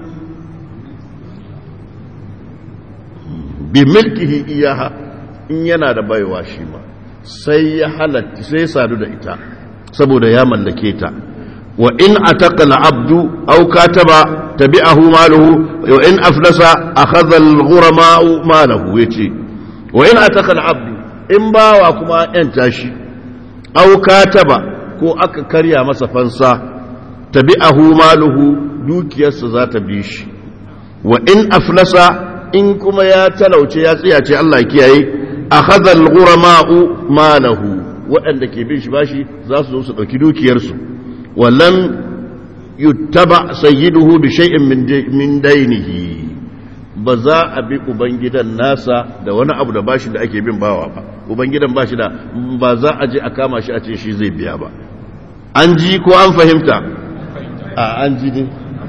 بملكه إياها in yana da baiwa shi ma sai ya halatta sai sadu da ita saboda ya mallake ta wa in ataqa al-abdu aw kataba tabi'ahu maluhu wa in aflasa akhadha al-ghurama malahu yace wa in ataqa al-abdu in bawa kuma yan tashi aw kataba ko aka karya masa fansa tabi'ahu maluhu dukiyarsa za ta bi shi wa in aflasa in kuma ya talauce ya tsiyace Allah ya kiyaye akhadha al-ghurama'u malahu waɗanda ke bin shi bashi za su zo su ɗauki dukiyarsu wallan yuttaba sayyiduhu bi shay'in min dainihi ba za a bi ubangidan nasa da wani abu da bashi da ake bin bawa ba ubangidan bashi da ba za a je a kama shi a ce shi zai biya ba an ji ko an fahimta a an ji ne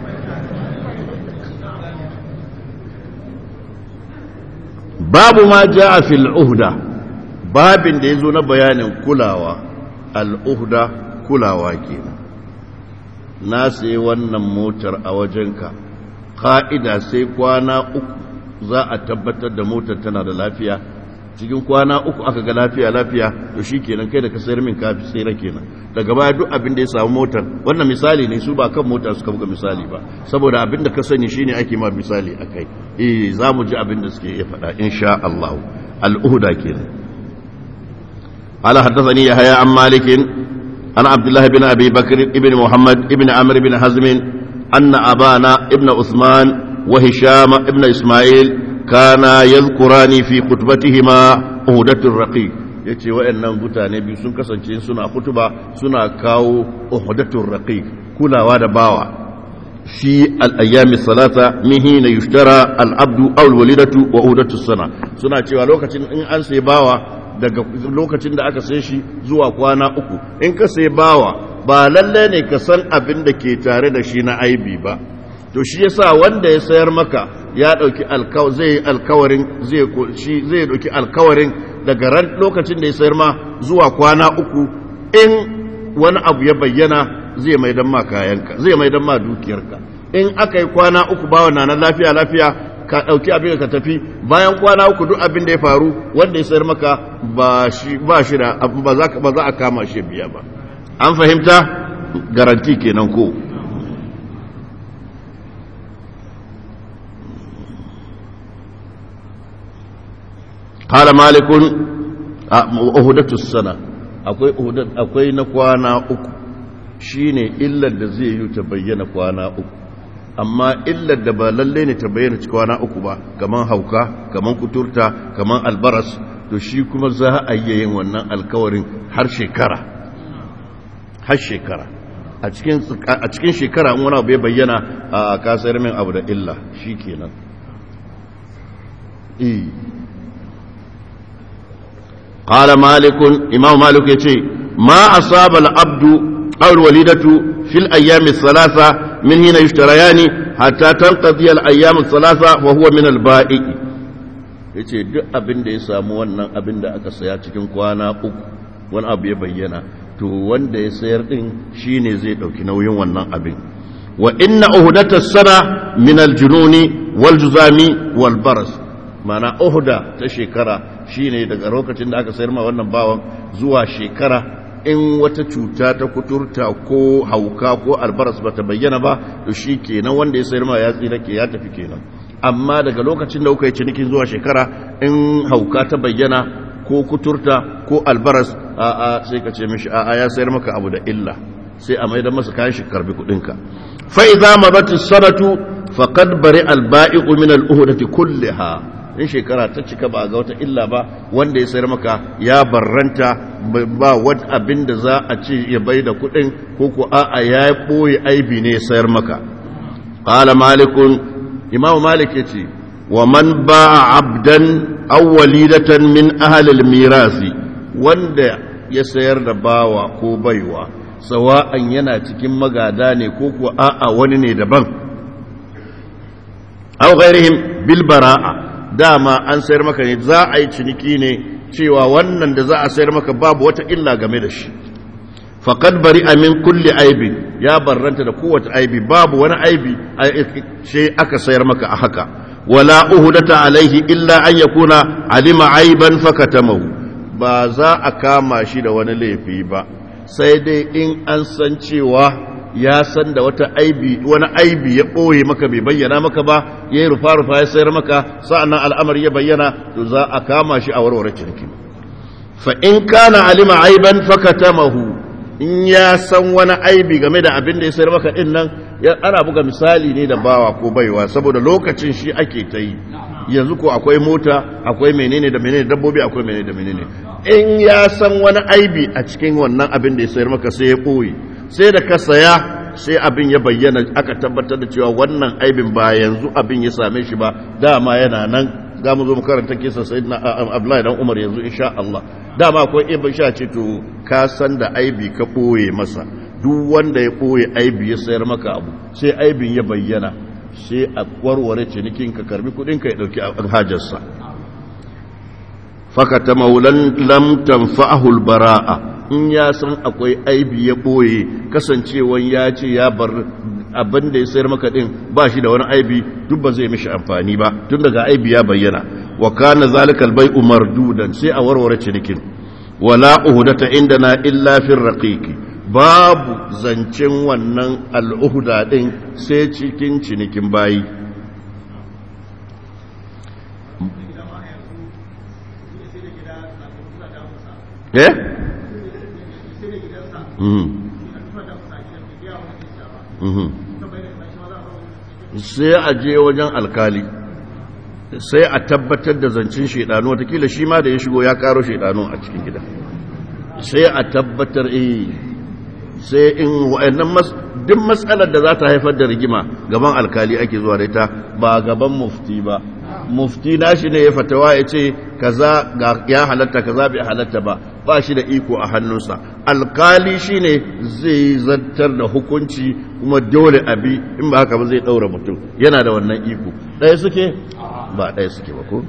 babu ma ja'a fil uhda babin da yazo na bayanin kulawa al uhda kulawa kenan na sai wannan motar a wajenka ka'ida sai kwana uku za a tabbatar da motar tana da lafiya cikin kwana uku aka ga lafiya lafiya to shi kenan kai da ka sayar min kafi tsira kenan daga baya duk abin da ya samu motar wannan misali ne su ba kan mota suka buga misali ba saboda abin da ka sani shine ake ma misali akai eh za mu ji abin da suke iya faɗa insha Allah al-uhda kenan ala haddathani yahya an malik an abdullah ibn abi bakr ibn muhammad ibn amr ibn hazm anna abana ibn usman wa hisham ibn isma'il kana yadhkurani fi khutbatihima uhdatur raqiq yace wayannan mutane biyu sun kasance suna kutuba suna kawo uhdatur raqiq kulawa da bawa fi al-ayyami salata min hina yushtara al-abdu aw al-walidatu wa uhdatus sana suna cewa lokacin in an sai bawa daga lokacin da aka sai shi zuwa kwana uku in ka sai bawa ba lalle ne ka san abin da ke tare da shi na aibi ba to shi yasa wanda ya sayar maka ya dauki zai alkawarin zai shi zai dauki alkawarin daga ran lokacin da ya sayar ma zuwa kwana uku in wani abu ya bayyana zai mai dan ma kayanka zai mai dan ma dukiyarka in aka yi kwana uku bawa na nan lafiya lafiya ka dauki abin ka tafi bayan kwana uku duk abin da ya faru wanda ya sayar maka ba shi ba shi da ba za ba za a kama shi biya ba an fahimta garanti kenan ko قال مالك أهدة السنة akwai akwai na kwana uku shine illar da zai yi ta bayyana kwana uku amma illar da ba lalle ne ta bayyana ci kwana uku ba kaman hauka kaman kuturta kaman albaras to shi kuma za a yi yin wannan alkawarin har shekara har shekara a cikin a cikin shekara in wani abu ya bayyana a kasar min abu da illa shikenan eh قال مالك إمام مالك يتي ما أصاب العبد أو الوليدة في الأيام الثلاثة من هنا يشتريان حتى تنقضي الأيام الثلاثة وهو من البائع yace duk abin da ya samu wannan abin da aka saya cikin kwana uku wani abu ya bayyana to wanda ya sayar din shine zai dauki nauyin wannan abin wa inna uhdata sana min aljununi wal juzami wal baras mana uhda ta shekara shine daga lokacin da aka sayar ma wannan bawan zuwa shekara in wata cuta ta kuturta ko hauka ko albaras bata bayyana ba to shi kenan wanda ya sayar ma ya tsira ke ya tafi kenan amma daga lokacin da kuka yi cinikin zuwa shekara in hauka ta bayyana ko kuturta ko albaras a a sai ka ce mishi a a ya sayar maka abu da illa sai a maida masa kayan shi karbi kudinka fa idza madat as-sanatu faqad bari al-ba'i'u min al-uhdati kullaha in shekara ta cika ba ga wata illa ba wanda ya sayar maka ya barranta ba wani abin da za a ce ya bai da kudin ko ko a'a ya boye aibi ne ya sayar maka qala malikun imamu malik yace wa man ba'a abdan aw walidatan min ahli al-mirasi wanda ya sayar da bawa ko baiwa sawa'an yana cikin magada ne ko ko a'a wani ne daban aw ghairihim bil bara'a dama an sayar maka ne za a yi ciniki ne cewa wannan da za a sayar maka babu wata illa game da shi faqad bari amin kulli aibi ya barranta da kowace aibi babu wani aibi sai aka sayar maka a haka wala uhdata alaihi illa an yakuna alima aiban fakatamahu ba za a kama shi da wani laifi ba sai dai in an san cewa ya san da wata aibi wani aibi ya ɓoye maka bai bayyana maka ba ya yi rufa-rufa ya sayar maka sa'annan al'amari ya bayyana to za a kama shi a warware ciniki fa in kana alima aiban fakatamahu in ya san wani aibi game da abin da ya sayar maka din nan ana buga misali ne da bawa ko baiwa saboda lokacin shi ake ta yi yanzu ko akwai mota akwai menene da menene dabbobi akwai menene da menene in ya san wani aibi a cikin wannan abin da ya sayar maka sai ya ɓoye sai da ka saya sai abin ya bayyana aka tabbatar da cewa wannan aibin ba yanzu abin ya same shi ba dama yana nan za mu zo mu karanta kisa sai na Abdullahi dan Umar yanzu insha Allah dama akwai ibn sha ce to ka san da aibi ka ɓoye masa duk wanda ya ɓoye aibi ya sayar maka abu sai aibin ya bayyana sai a warware cinikin ka karbi kudin ka ya dauki hajarsa fakata maulan lam tanfa'ahu albara'a in ya san akwai aibi ya boye kasancewan ya ce ya bar abin da ya sayar maka din ba shi da wani aibi duk ba zai mishi amfani ba tun daga aibi ya bayyana wa kana zalikal bai'u mardudan sai a warware cinikin wala uhdata indana illa fi raqiqi babu zancen wannan al'uhuda ɗin sai cikin cinikin bayi eh? sai a je wajen alkali sai a tabbatar da zancen shaidanu watakila shi ma da ya shigo ya karo shaidanu a cikin gida sai a tabbatar eh sai in wa'annan duk matsalar da za ta haifar da rigima gaban alkali ake zuwa da ita ba gaban mufti ba mufti nashi ne ya fatawa ya ce kaza ya halatta kaza bai halatta ba ba shi da iko a hannunsa alkali shine zai zartar da hukunci kuma dole abi in ba haka ba zai daura mutum yana da wannan iko ɗaya suke ba ɗaya suke ba ko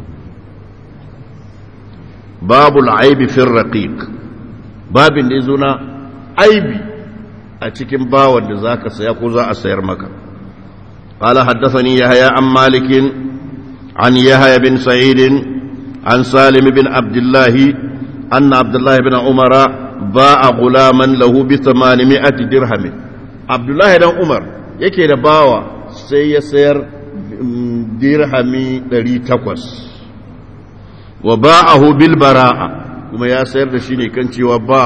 babul aibi fir raqiq babin da yazo na aibi a cikin bawan da za ka saya ko za a sayar maka ƙala haddafani ya haya an malikin an ya haya bin sa'idin an salim bin abdullahi an na abdullahi bin umara ba a gulaman lahu bi mi'ati dirhamin abdullahi dan umar yake da bawa sai ya sayar dirhami 800 wa ba'ahu bil bara'a kuma ya sayar da shi ne kan cewa ba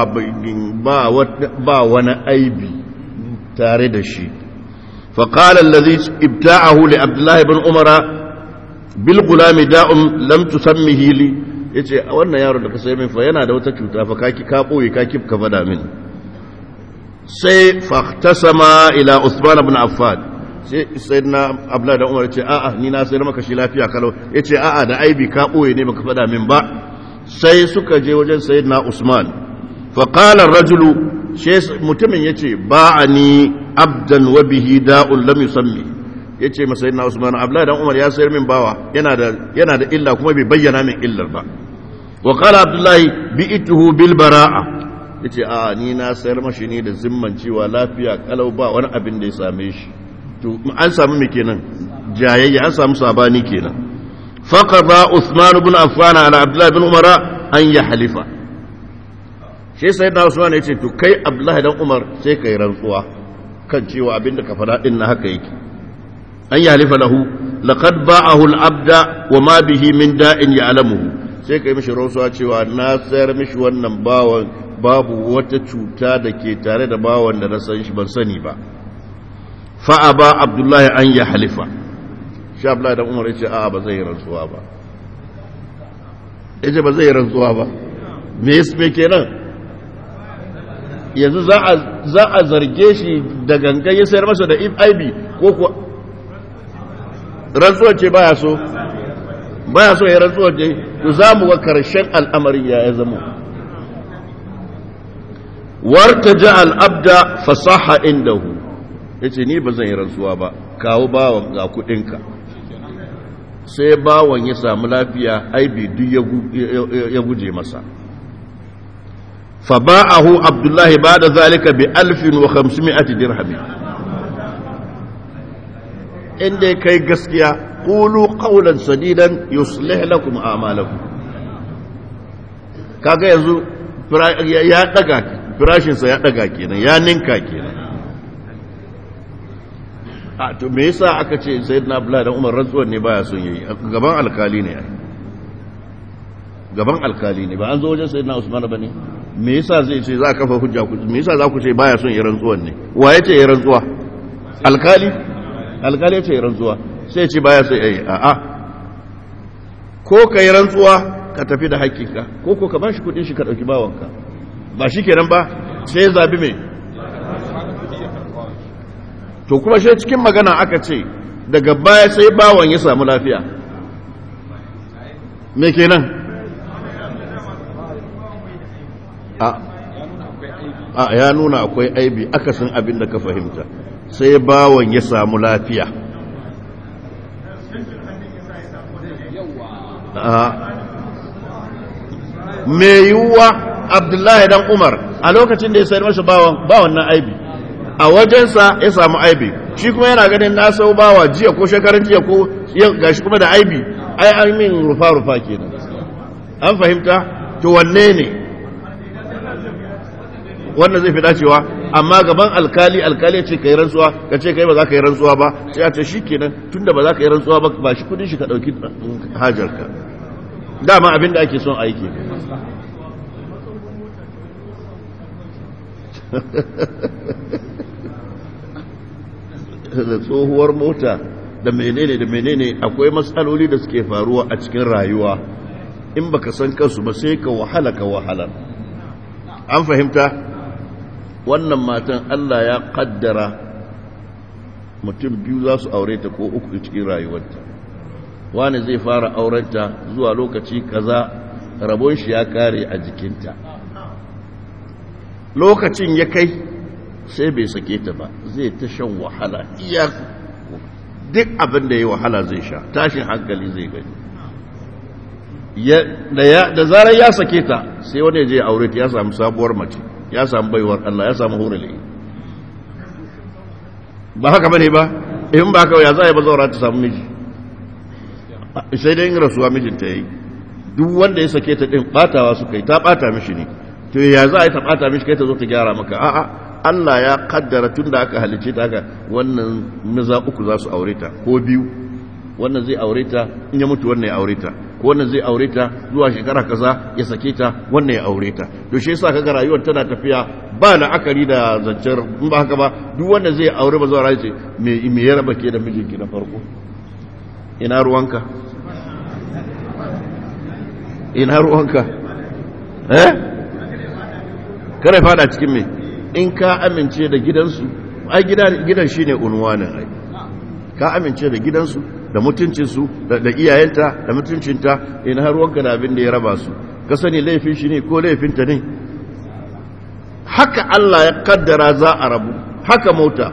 wani aibi tare da shi faƙalar lazi ibta'ahu li abdullahi bin umara bil gulami da'un lam tusammihi li yace wannan yaro da ka sai min fa yana da wata cuta fa kaki ka boye ka kif ka fada min sai fahtasama ila usman ibn affan sai sayyidina abdullahi da umar yace a'a ni na sayar maka shi lafiya kalau yace a'a da aibi ka boye ne baka fada min ba sai suka je wajen sayyidina Usman faƙalar rajulu mutumin ya ce ba a ni abdan wa bihi da'un lam yusammi ya ce masa sayyidina Usman abdullahi dan Umar ya sayar min bawa yana da illa kuma bai bayyana min illar ba wa qala abdullahi bi'tuhu bil bara'a yace a ni na sayar mashi ne da zimman cewa lafiya kalau ba wani abin da ya same shi to an samu me kenan jayayya an samu sabani kenan فقضى عثمان بن عفان على عبد الله بن عمر أن يحلف shi sayyidina Usman ya ce to kai Abdullahi dan Umar sai kai rantsuwa kan cewa abinda ka faɗa din na haka yake an ya halifa lahu laqad ba'ahu al-abda wa ma bihi min da'in ya'lamuhu sai kai mishi rantsuwa cewa na sayar mishi wannan bawan babu wata cuta da ke tare da bawan da na san shi ban sani ba fa aba Abdullahi an ya halifa sha Abdullahi dan Umar ya ce a'a ba zai rantsuwa ba yace ba zai rantsuwa ba me yasa kenan yanzu za a zarge shi da gangan ya sayar masa da aibi ko kuwa rantsuwar ce baya so baya so ya rantsuwar ce to za mu ga karshen al'amari ya ya zama warta ja al'abda fasaha indahu ya ce ni ba zan yi rantsuwa ba kawo bawan ga kudinka sai bawan ya samu lafiya aibi duk ya guje masa فباعه عبد الله بعد ذلك بألف وخمسمائة درهم إن دي كي قسكيا قولوا قولا سديدا يصلح لكم أعمالكم kaga yanzu ya daga firashinsa ya daga kenan ya ninka kenan a to me yasa aka ce sayyidina abdullahi dan umar rantsuwar ne baya son yi gaban alkali ne ai gaban alkali ne ba an zo wajen sayyidina usman ba ne me yasa zai ce za a kafa hujja ku me yasa za ku ce baya son yi rantsuwar ne wa ya ce yi rantsuwa alkali alkali ya ce yi rantsuwa sai ya ce baya son yi a'a ko ka yi rantsuwa ka tafi da haƙƙinka ko ko ka bashi kuɗin shi ka ɗauki bawanka ba shi kenan ba sai ya zabi mai to kuma shi cikin magana aka ce daga baya sai bawan ya samu lafiya me kenan a a ya nuna akwai aibi akasin abin da ka fahimta sai bawan ya samu lafiya me yiwuwa abdullahi dan umar a lokacin da ya sayar masa bawan bawan na aibi a wajensa ya samu aibi shi kuma yana ganin na sau bawa jiya ko shekarun jiya ko gashi kuma da aibi ai an min rufa-rufa kenan an fahimta to wanne ne wannan zai fi dacewa amma gaban alkali alkali ce ka yi rantsuwa ka ce kai ba za ka yi rantsuwa ba sai a ce shi kenan tunda ba za ka yi rantsuwa ba ba shi kudin shi ka ɗauki hajarka dama abin da ake son aiki da tsohuwar mota da menene da menene akwai matsaloli da suke faruwa a cikin rayuwa in baka san kansu ba sai ka wahala ka wahala an fahimta wannan matan Allah ya kaddara mutum biyu za su aure ta ko uku cikin rayuwarta wani zai fara aurenta zuwa lokaci kaza rabon shi ya kare a jikinta lokacin ya kai sai bai sake ta ba zai ta shan wahala iya duk abin da ya wahala zai sha tashin hankali zai gani da zarar ya sake ta sai wani ya je aure ta ya samu sabuwar mace ya samu baiwar Allah ya samu hurule ba haka bane ba in ba haka ya za a yi ba zaura ta samu miji sai dai in rasuwa mijinta ya yi duk wanda ya sake ta din batawa su kai ta bata mishi ne to ya za a yi ta bata mishi kai ta zo ta gyara maka a'a Allah ya kaddara tun da aka halice ta haka wannan maza uku za su aure ta ko biyu wannan zai aure ta in ya mutu wannan ya aure ta ko wannan zai aure ta zuwa shekara kaza ya sake ta wannan ya aure ta to shi yasa kaga rayuwar tana tafiya ba la'akari da zancen in ba haka ba duk wanda zai aure ba zuwa ce me me ya raba ke da mijinki na farko ina ruwanka ina ruwanka eh kare fada cikin me in ka amince da gidansu ai gidan shine unwanin ai ka amince da gidansu da mutuncinsu da iyayenta da mutuncinta in har wanka da abin da ya raba su ka sani laifin shi ne ko laifinta ne haka Allah ya kaddara za a rabu haka mota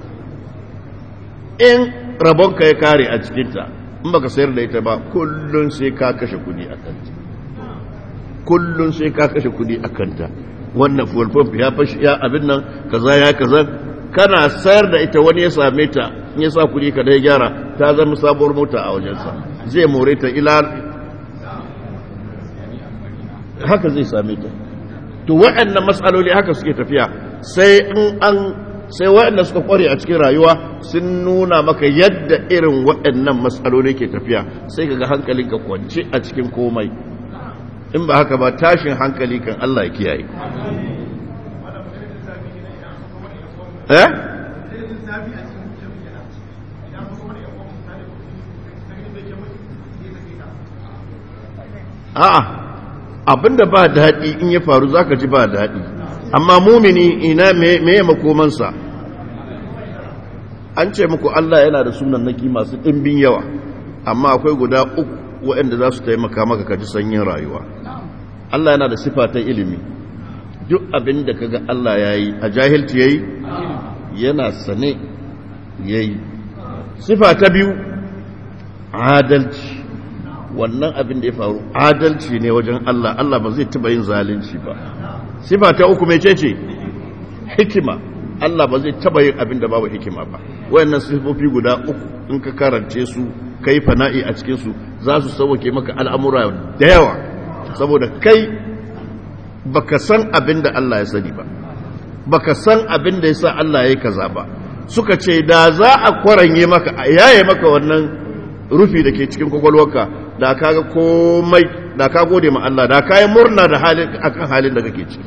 in rabonka ya kare a cikinta in baka sayar da ita ba kullun sai ka kashe kudi a kanta kullun sai ka kashe kudi a kanta wannan fuel pump ya fashi ya abin nan kaza ya kaza kana sayar da ita wani ya same ta in ya sa kuɗi ka dai gyara ta zama sabuwar mota a wajensa zai more ta ila haka zai same ta to waɗannan matsaloli haka suke tafiya sai in an sai waɗanda suka kware a cikin rayuwa sun nuna maka yadda irin waɗannan matsaloli ke tafiya sai ka ga hankalinka kwance a cikin komai in ba haka ba tashin hankali kan Allah ya kiyaye eh a'a abinda ba daɗi in ya faru zaka ji ba daɗi amma mumini ina me ya makomansa an ce muku Allah yana da sunan naki masu ɗimbin yawa amma akwai guda uku waɗanda za su taimaka maka ka ji sanyin rayuwa Allah yana da sifa ta ilimi duk abin da kaga Allah ya yi a jahilci ya yi yana sane ya yi sifa ta biyu adalci wannan abin da ya faru adalci ne wajen Allah Allah ba zai taba yin zalunci ba sifa ta uku mai ce hikima Allah ba zai taba yin abin da babu hikima ba wayannan sifofi guda uku in ka karance su kai fana'i a cikin su za su sauke maka al'amura da yawa saboda kai baka san abin da Allah ya sani ba baka san abin da yasa Allah ya yi kaza ba suka ce da za a kwaranye maka a yaye maka wannan rufi da ke cikin kwakwalwarka da ka ga komai da ka gode ma Allah da ka yi murna da halin akan halin da kake ciki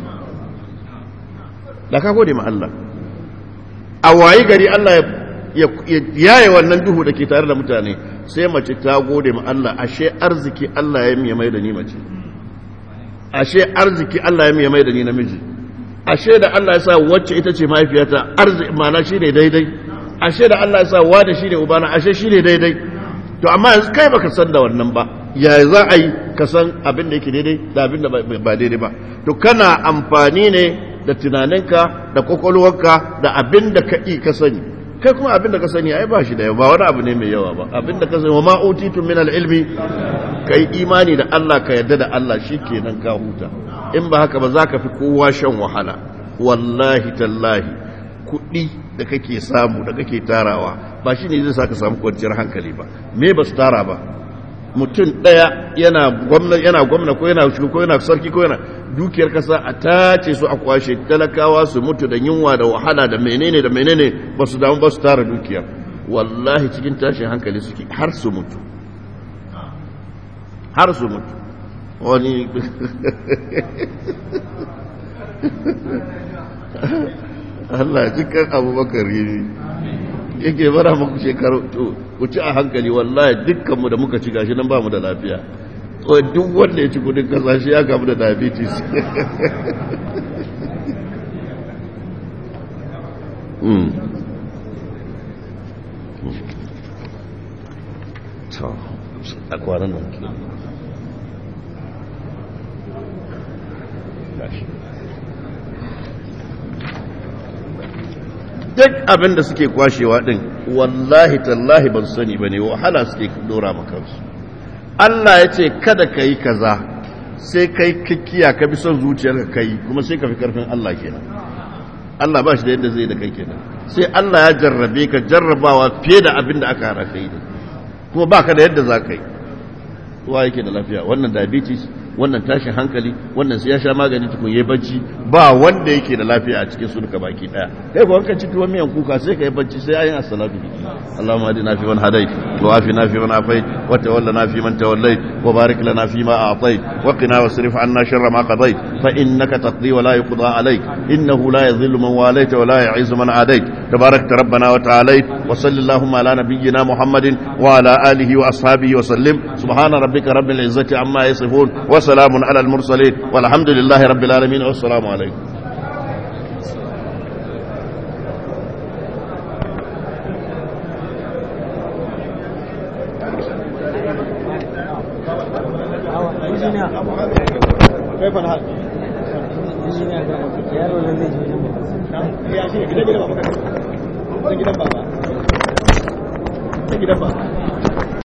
da ka gode ma Allah a wayi gari Allah ya yaye wannan duhu da ke tare da mutane sai mace ta gode ma Allah ashe arziki Allah ya miya mai da ni mace ashe arziki Allah ya miya mai da ni namiji ashe da Allah ya sa wacce ita ce mahaifiyata arziki mana shi ne daidai ashe da Allah ya sa wa da shi ne ubana ashe shi ne daidai to amma yanzu kai baka san da wannan ba ya za a yi ka san abin da yake daidai da abin da ba daidai ba to kana amfani ne da tunaninka da kwakwalwarka da abin da ka ka sani kai kuma abin da ka sani ai ba shi da yawa ba wani abu ne mai yawa ba abin da ka sani wa ma utitu min al-ilmi kai imani da Allah ka yarda da Allah shikenan ka huta in ba haka ba za ka fi kowa shan wahala wallahi tallahi kuɗi da kake samu da kake tarawa ba shi ne zai sa ka samu kwanciyar hankali ba me ba su tara ba mutum ɗaya yana gwamna yana gwamna ko yana shugo ko yana sarki ko yana dukiyar kasa a tace su a kwashe talakawa su mutu da yunwa da wahala da menene da menene ba su damu ba su tara dukiyar wallahi cikin tashin hankali suke har su mutu har su mutu wani Allah cikin abubakar yi yake bara muku shekaru to ku ci a hankali wallahi dukkanmu da muka ci gashi nan ba mu da lafiya to duk wanda ya ci kudin kasashe ya gamu da diabetes a kwanan nan duk abin da suke kwashewa din wallahi tallahi ban sani ba ne wahala suke dora makansu Allah ya ce kada ka yi kaza sai kai kikiya ka bi son zuciyarka ka yi kuma sai ka fi karfin Allah kenan Allah ba shi da yadda zai da kai kenan sai Allah ya jarrabe ka jarrabawa fiye da abin da aka hara ka yi kuma ba ka da yadda za ka yi wa yake da lafiya wannan diabetes wannan tashin hankali wannan sai ya sha magani tukun yayi bacci ba wanda yake da lafiya a cikin su duka baki daya kai ko wanka ciki wani miyan kuka sai kai bacci sai ayin as-salatu biki Allahumma hadina fi man hadait wa afina fi man afait wa tawallana fi man tawallait wa barik lana fi ma a'tait wa qina wasrif 'anna sharra ma qadait fa innaka taqdi wa la yuqda alayk innahu la yadhillu man walayta wa la yu'izzu man adait tabarakta rabbana wa ta'alait wa sallallahu ala nabiyyina muhammadin wa ala alihi wa ashabihi wa sallim subhana rabbika rabbil izzati amma yasifun wa وسلام على المرسلين والحمد لله رب العالمين والسلام عليكم كيف الحال؟ gidan baba gidan baba